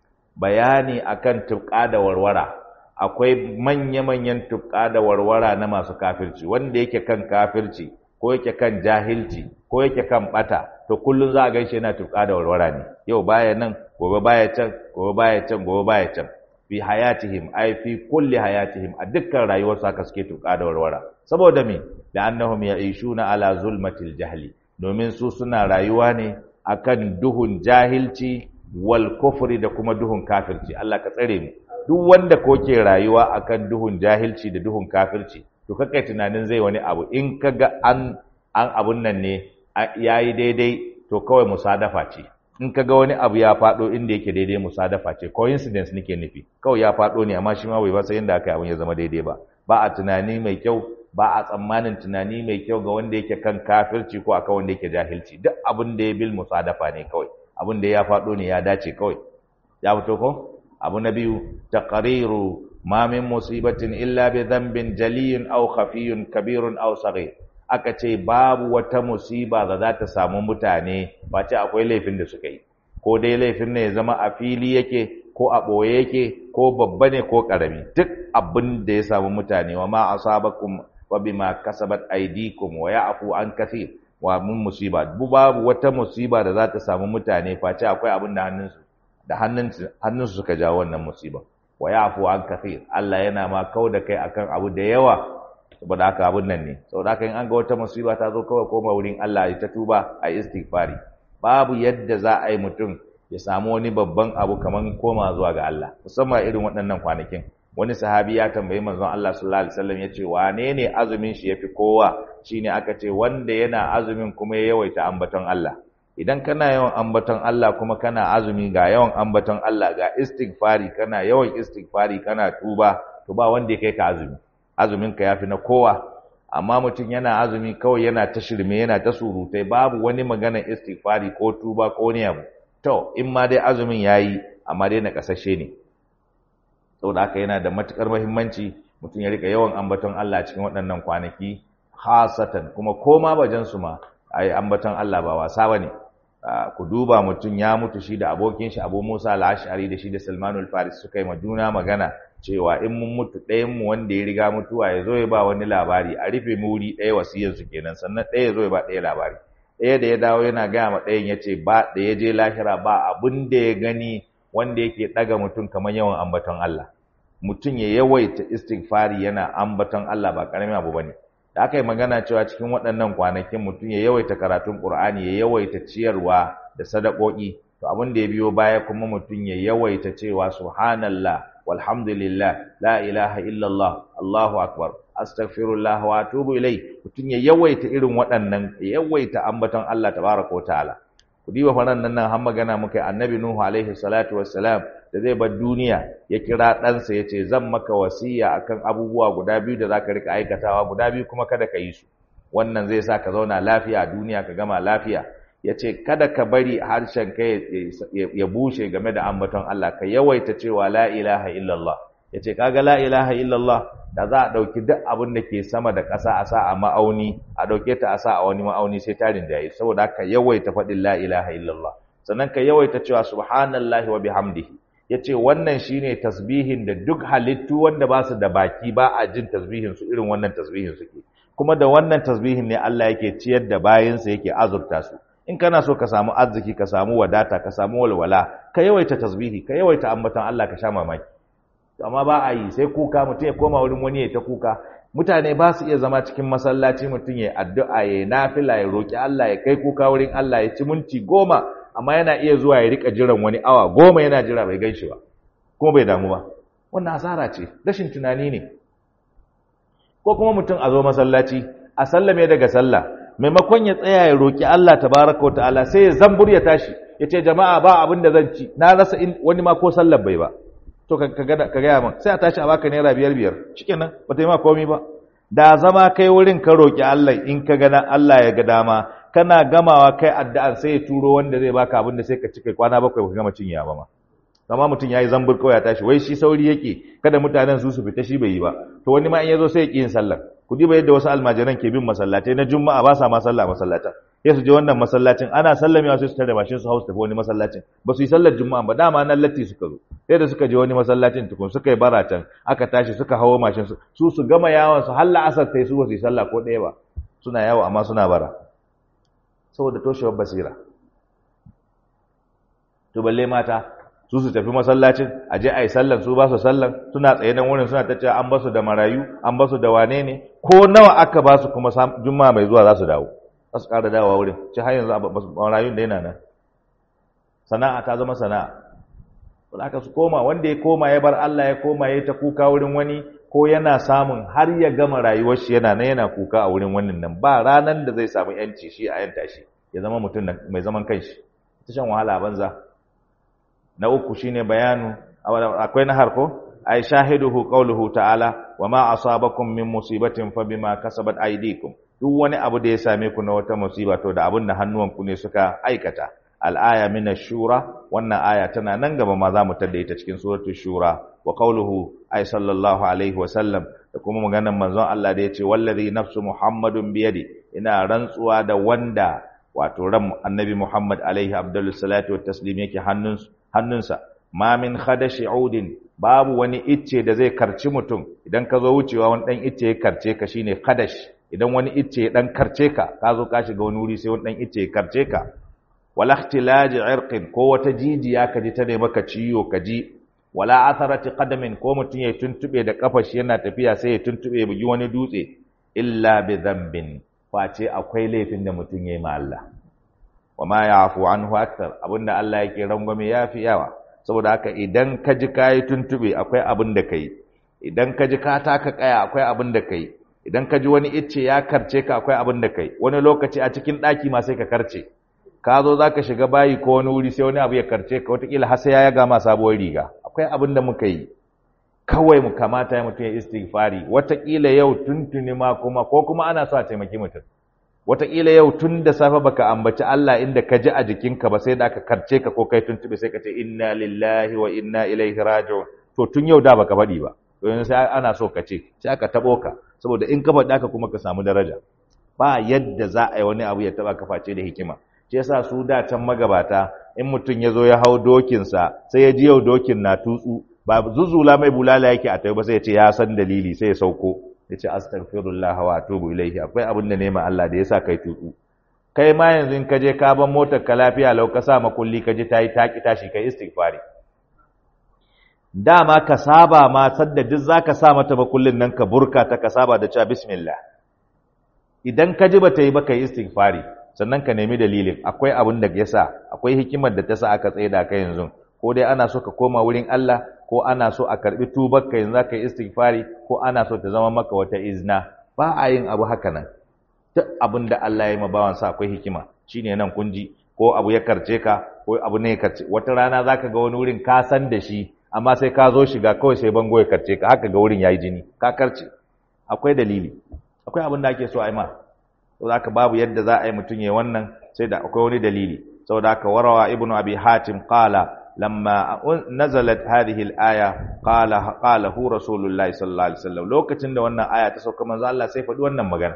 bayani akan tubqa da warwara akwai manya-manyan tubqa da warwara na masu kafirci wanda yake kan kafirci ko yake kan jahilci ko yake kan bata to kullun za a gaishe yana tubqa da warwara ne yau baya nan gobe baya can gobe baya can gobe baya can fi hayatihim ay fi kulli hayatihim a dukkan rayuwar haka suke tuka da warwara saboda me da annahum ya'ishuna ala zulmatil jahli domin su suna rayuwa ne akan duhun jahilci wal kufri da kuma duhun kafirci Allah ka tsare mu duk wanda ko ke rayuwa akan duhun jahilci da duhun kafirci to kakai tunanin zai wani abu in kaga an an abun nan ne yayi daidai to kawai musadafa ce in ka ga wani abu ya faɗo inda yake daidai musadafa ce coincidence nake nufi kawai ya faɗo ne amma shi ma bai ba sai yadda aka yi abin ya zama daidai ba ba a tunani mai kyau ba a tsammanin tunani mai kyau ga wanda yake kan kafirci ko akan wanda yake jahilci duk abin da ya bil musadafa ne kawai abin da ya faɗo ne ya dace kawai ya fito ko abu na biyu taqriru ma min musibatin illa bi dhanbin jaliyun aw khafiyun kabirun aw saghir aka ce babu wata musiba da za ta samu mutane ba ce akwai laifin da suka yi ko dai laifin ne ya zama a fili yake ko a ɓoye yake ko babba ne ko ƙarami duk abin da ya samu mutane wa ma asabakum wa bima kasabat aydikum wa ya'fu an kathir wa mun musiba babu wata musiba da za ta samu mutane face akwai abin da hannunsu da hannunsu hannunsu suka jawo wannan musiba wa ya'fu an kathir Allah yana ma kau da kai akan abu da yawa saboda haka abun nan ne saboda haka in an ga wata musiba ta zo kawai koma wurin Allah ya ta tuba a istighfari babu yadda za a yi mutum ya samu wani babban abu kaman koma zuwa ga Allah musamman irin waɗannan kwanakin wani sahabi ya tambayi manzon Allah sallallahu alaihi wasallam yace wane ne azumin shi yafi kowa shine aka ce wanda yana azumin kuma ya yawaita ambaton Allah idan kana yawan ambaton Allah kuma kana azumi ga yawan ambaton Allah ga istighfari kana yawan istighfari kana tuba to ba wanda ya kai ka azumi azuminka ya fi na kowa amma mutum yana azumi kawai yana ta shirme yana ta surutai babu wani maganar istighfari ko tuba ko wani abu to in ma dai azumin yayi amma dai na kasashe ne saboda haka yana da matukar muhimmanci mutum ya rika yawan ambaton Allah cikin waɗannan kwanaki hasatan kuma koma bajan su ma ai ambaton Allah ba wasa bane ku duba mutum ya mutu shi da abokin shi Abu Musa al-Ash'ari da shi da Salmanul Faris suka yi ma juna magana cewa in mun mutu ɗayan mu wanda ya riga mutuwa ya zo ya ba wani labari a rufe muri ɗaya wasiyar su kenan sannan ɗaya ya zo ya ba ɗaya labari ɗaya da ya dawo yana gaya ma ɗayan ya ce ba da ya je lahira ba abin da ya gani wanda yake ɗaga mutum kamar yawan ambaton Allah mutum ya yawaita istighfari yana ambaton Allah ba ƙaramin abu bane da aka yi magana cewa cikin waɗannan kwanakin mutum ya yawaita karatun Qur'ani ya yawaita ciyarwa da sadakoki to abin da ya biyo baya kuma mutum ya yawaita cewa subhanallah walhamdulillah la ilaha illallah Allahu akbar astaghfirullah wa atubu ilai mutun ya yawaita irin waɗannan ya yawaita ambaton Allah tabaraka wa ta'ala ku diba faran nan har magana muka annabi nuhu alaihi salatu wassalam da zai bar duniya ya kira ɗansa ya ce zan maka wasiya akan abubuwa guda biyu da zaka rika aikatawa guda biyu kuma kada ka yi su wannan zai sa ka zauna lafiya a duniya ka gama lafiya ya ce kada ka bari harshen ka ya bushe game da ambaton Allah ka yawaita cewa la ilaha illallah ya ce kaga la ilaha illallah da za a ɗauki duk abin da ke sama da ƙasa a sa a ma'auni a ɗauke ta a sa a wani ma'auni sai tarin da yayi saboda haka yawaita faɗin la ilaha illallah sannan ka yawaita cewa subhanallahi wa bihamdihi ya ce wannan shine tasbihin da duk halittu wanda ba su da baki ba a jin tasbihin su irin wannan tasbihin suke kuma da wannan tasbihin ne Allah yake ciyar da bayinsa yake azurta su in kana so ka samu arziki ka samu wadata ka samu walwala ka yawaita tasbihi ka yawaita ambaton Allah ka sha mamaki amma ba a yi sai kuka mutum ya koma wurin wani ya ta kuka mutane ba su iya zama cikin masallaci mutum ya addu'a ya nafila ya roki Allah ya kai kuka wurin Allah ya ci minti goma amma yana iya zuwa ya rika jiran wani awa goma yana jira bai gaishe ba kuma bai damu ba wannan asara ce rashin tunani ne ko kuma mutum a zo masallaci a sallame daga sallah maimakon ya tsaya ya roki Allah tabaraka wa ta'ala sai ya zambur ya tashi ya ce jama'a ba abin da zan ci na rasa wani ma ko sallar bai ba to ka gaya min sai a tashi a baka naira biyar biyar shikenan ba ta yi ma komai ba da zama kai wurin ka roki Allah in ka gana Allah ya ga dama kana gamawa kai addu'ar sai ya turo wanda zai baka abin da sai ka ci kai kwana bakwai ka gama cinya ba ma amma mutum yayi zambur kawai ya tashi wai shi sauri yake kada mutanen su su fita shi bai yi ba to wani ma in yazo sai ya ki yin sallar ku diba yadda wasu almajiran ke bin masallatai na juma'a ba sa ma sallah masallatan sai su je wannan masallacin ana sallamewa sai su tare mashin su hausa tafi wani masallacin ba su yi sallar juma'a ba dama nan latti suka zo sai da suka je wani masallacin tukun suka yi bara can aka tashi suka hawo mashin su su su gama yawon su har la'asar sai su ba su yi sallah ko ɗaya ba suna yawo amma suna bara saboda toshewar basira to balle mata su su tafi masallacin a je a yi sallan su ba su sallan suna tsaye nan wurin suna ta cewa an basu da marayu an basu da wane ne ko nawa aka ba su kuma juma'a mai zuwa za su dawo za su ƙara dawowa wurin ci har yanzu marayun da yana nan sana'a ta zama sana'a wanda aka su koma wanda ya koma ya bar Allah ya koma ya ta kuka wurin wani ko yana samun har ya gama rayuwar shi yana nan yana kuka a wurin wannan nan ba ranan da zai samu yanci shi a yanta shi ya zama mutum mai zaman kanshi ta shan wahala banza na uku shine bayanu akwai na harko ay shahiduhu qawluhu ta'ala wama asabakum min musibatin fa bima kasabat aydikum duk wani abu da ya same ku na wata musiba to da abin da hannuwanku ne suka aikata al-aya min ash-shura wannan aya tana nan gaba ma za mu tada ita cikin suratul shura wa qawluhu ay sallallahu alaihi wa sallam da kuma maganar manzon Allah da yace wallazi nafsu muhammadun biyadi ina rantsuwa da wanda wato ran annabi muhammad alaihi abdullu salatu wa taslim yake hannunsa hannunsa ma min khadashi udin babu wani icce da zai karci mutum idan ka zo wucewa wani dan icce ya karce ka shine khadash idan wani icce ya dan karce ka ka zo ka shiga wani wuri sai wani dan icce ya karce ka wala ikhtilaj irqin ko wata jijiya ka ji ta ne maka ciwo ka ji wala atharati qadamin ko mutum ya tuntube da kafa shi yana tafiya sai ya tuntube bugi wani dutse illa bi dhanbin face akwai laifin da mutum yayi ma Allah wa ma ya'fu anhu akthar abinda Allah yake rangwame yafi yawa saboda haka idan ka ji kai tuntube akwai abin da kai idan ka ji ka taka kaya akwai abin da kai idan ka ji wani icce ya karce ka akwai abin da kai wani lokaci a cikin daki ma sai ka karce ka zo zaka shiga bayi ko wani wuri sai wani abu ya karce ka wataƙila har sai ya yaga ma sabuwar riga akwai abin da muka yi kawai mu kamata ya mutum ya istighfari wataƙila yau tuntuni ma kuma ko kuma ana so a taimaki mutum wataƙila yau tun da safe baka ambaci Allah inda ka ji a jikinka ba sai da aka karce ka ko kai tuntube sai ka ce inna lillahi wa inna ilaihi raji'un to tun yau da baka faɗi ba to yanzu sai ana so ka ce sai aka tabo ka saboda in ka faɗi haka kuma ka samu daraja ba yadda za a yi wani abu ya taba ka face da hikima shi yasa su da can magabata in mutum ya zo ya hau dokinsa sai ya ji yau dokin na tutsu ba zuzula mai bulala yake a tayi ba sai ya ce ya san dalili sai ya sauko ya ce astaghfirullah wa atubu ilaihi akwai abin da nema Allah da yasa kai tutsu kai ma yanzu in ka je ka ban motar ka lafiya lau ka sa makulli ka ji tayi taki tashi kai istighfari dama ka saba ma sadda duk zaka sa mata makullin nan ka burka ta ka saba da cewa bismillah idan ka ji bata yi ba kai istighfari sannan ka nemi dalilin akwai abin da yasa akwai hikimar da ta sa aka tsaye da kai yanzu ko dai ana so ka koma wurin Allah ko ana so a karbi tubarka yanzu zaka yi istighfari ko ana so ta zama maka wata izna ba a yin abu haka nan duk abin da Allah ya yi ma bawan sa akwai hikima shine nan kun ji ko abu ya karce ka ko abu ne ya karce wata rana zaka ga wani wurin ka san da shi amma sai ka zo shiga kawai sai bango ya karce ka haka ga wurin yayi jini ka karce akwai dalili akwai abin da ake so a yi ma saboda haka babu yadda za a yi mutum ya wannan sai da akwai wani dalili saboda haka warawa ibnu abi hatim qala lamma nazalat hadhihi al-aya qala qala hu rasulullahi sallallahu alaihi wasallam lokacin da wannan aya ta sauka manzo Allah sai faɗi wannan magana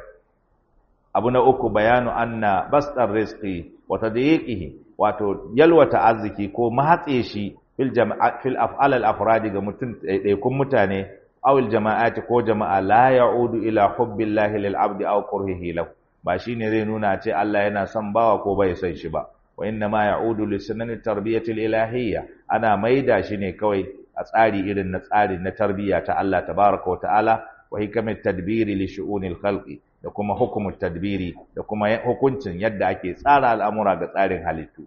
abu na uku bayanu anna basdar rizqi wa tadyiqihi wato yalwata arziki ko mahatse shi fil jama'a fil af'al al-afradi ga mutum ɗaiɗaikun mutane aw al-jama'ati ko jama'a la ya'udu ila hubbillahi lil abdi aw kurhihi lahu ba shine zai nuna ce Allah yana son bawa ko bai son shi ba wa inna ma ya'udu li sunnati tarbiyatil ilahiyya ana maida shi ne kawai a tsari irin na tsari na tarbiyya ta Allah tabaraka wa ta'ala wa hikamat tadbiri li shu'unil khalqi da kuma hukumut tadbiri da kuma hukuncin yadda ake tsara al'amura ga tsarin halittu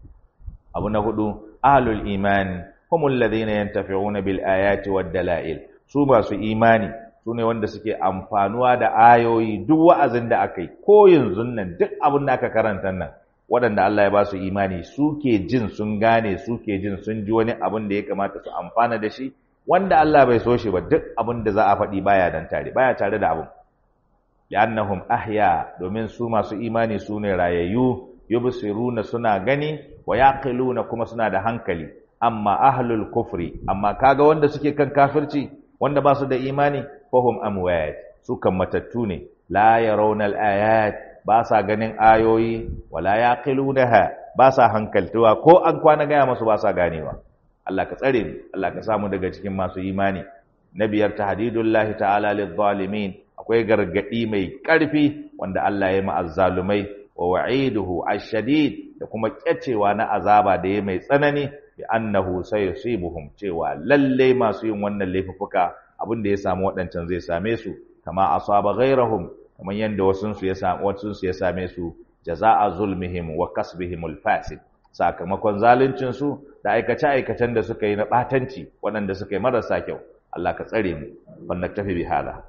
abu na hudu ahlul iman humul ladina yantafi'una bil ayati wad dalail su masu imani su ne wanda suke amfanuwa da ayoyi duk wa'azin da aka yi ko yanzu nan duk abin da aka karanta nan waɗanda Allah ya ba su imani suke jin sun gane suke jin sun ji wani abin da ya kamata su amfana da shi wanda Allah bai so shi ba duk abin da za a faɗi baya dan tare baya tare da abin li'annahum ahya domin su masu imani su ne rayayyu yubsiruna suna gani wa yaqiluna kuma suna da hankali amma ahlul kufri amma kaga wanda suke kan kafirci wanda ba su da imani fahum amwat su kan matattu ne la yarawna al-ayat ba sa ganin ayoyi wala yaqilunaha ba sa hankaltuwa ko an kwana gaya masu ba sa ganewa Allah ka tsare mu Allah ka samu daga cikin masu imani na biyar tahdidullahi ta'ala lidh-dhalimin akwai gargadi mai karfi wanda Allah ya ma azzalumai wa wa'iduhu ash-shadid da kuma kyacewa na azaba da ya mai tsanani bi annahu sayusibuhum cewa lalle masu yin wannan laifuka abin da ya samu waɗancan zai same su kama asaba ghairahum kamar yanda wasun su ya samu wasun su ya same su jazaa zulmihim wa kasbihim al-fasid sakamakon zaluncin su da aikace aikacen da suka yi na batanci waɗanda suka yi marasa kyau Allah ka tsare mu wannan tafi bi hada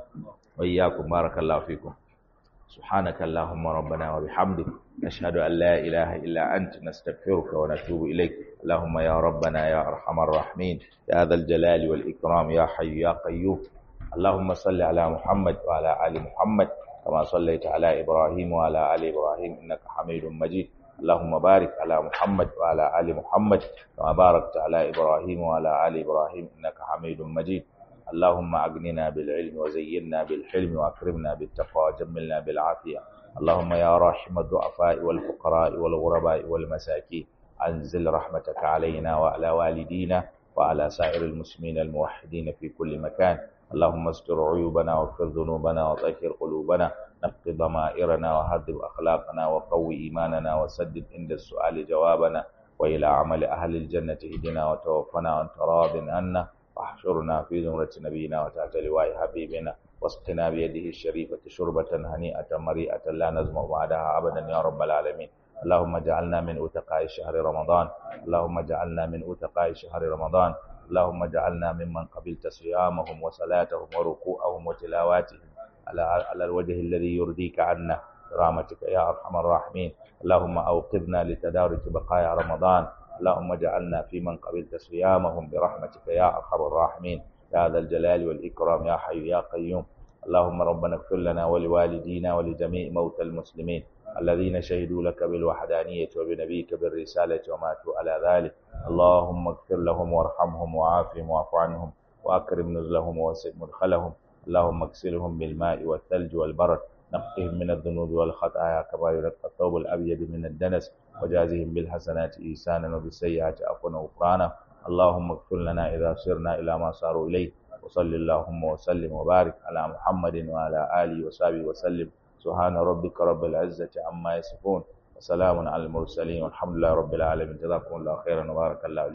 wa iyyakum barakallahu fikum سبحانك اللهم ربنا وبحمدك نشهد أن لا إله إلا أنت نستغفرك ونتوب إليك اللهم يا ربنا يا أرحم الراحمين يا ذا الجلال والإكرام يا حي يا قيوم اللهم صل على محمد وعلى آل محمد كما صليت على إبراهيم وعلى آل إبراهيم إنك حميد مجيد اللهم بارك على محمد وعلى آل محمد كما باركت على إبراهيم وعلى آل إبراهيم إنك حميد مجيد اللهم أغننا بالعلم وزينا بالحلم وأكرمنا بالتقوى وجملنا بالعافية اللهم يا راحم الضعفاء والفقراء والغرباء والمساكين أنزل رحمتك علينا وعلى والدينا وعلى سائر المسلمين الموحدين في كل مكان اللهم استر عيوبنا واغفر ذنوبنا وطهر قلوبنا نقض ضمائرنا وهذب أخلاقنا وقوي إيماننا وسدد عند السؤال جوابنا وإلى عمل أهل الجنة اهدنا وتوفنا وأنت راض عنا واحشرنا في زمرة نبينا وتحت لواء حبيبنا واسقنا بيده الشريفة شربة هنيئة مريئة لا نزمع بعدها أبدا يا رب العالمين اللهم اجعلنا من أتقاء شهر رمضان اللهم اجعلنا من أتقاء شهر رمضان اللهم اجعلنا ممن قبلت صيامهم وصلاتهم وركوعهم وتلاواتهم على على الوجه الذي يرضيك عنا برحمتك يا أرحم الراحمين اللهم أوقظنا لتدارك بقايا رمضان اللهم اجعلنا في من قبلت صيامهم برحمتك يا ارحم الراحمين يا ذا الجلال والاكرام يا حي يا قيوم اللهم ربنا اغفر لنا ولوالدينا ولجميع موتى المسلمين الذين شهدوا لك بالوحدانية وبنبيك بالرسالة وماتوا على ذلك اللهم اغفر لهم وارحمهم وعافهم واعف عنهم واكرم نزلهم ووسع مدخلهم اللهم اغسلهم بالماء والثلج والبرد نقهم من الذنوب والخطايا كما ينقى الثوب الابيض من الدنس وجازهم بالحسنات إيسانا وبالسيئات عفوا وغفرانا اللهم اغفر لنا إذا سرنا إلى ما صاروا إليه وصل اللهم وسلم وبارك على محمد وعلى آله وصحبه وسلم سبحان ربك رب العزة عما يصفون وسلام على المرسلين والحمد لله رب العالمين جزاكم الله خيرا وبارك الله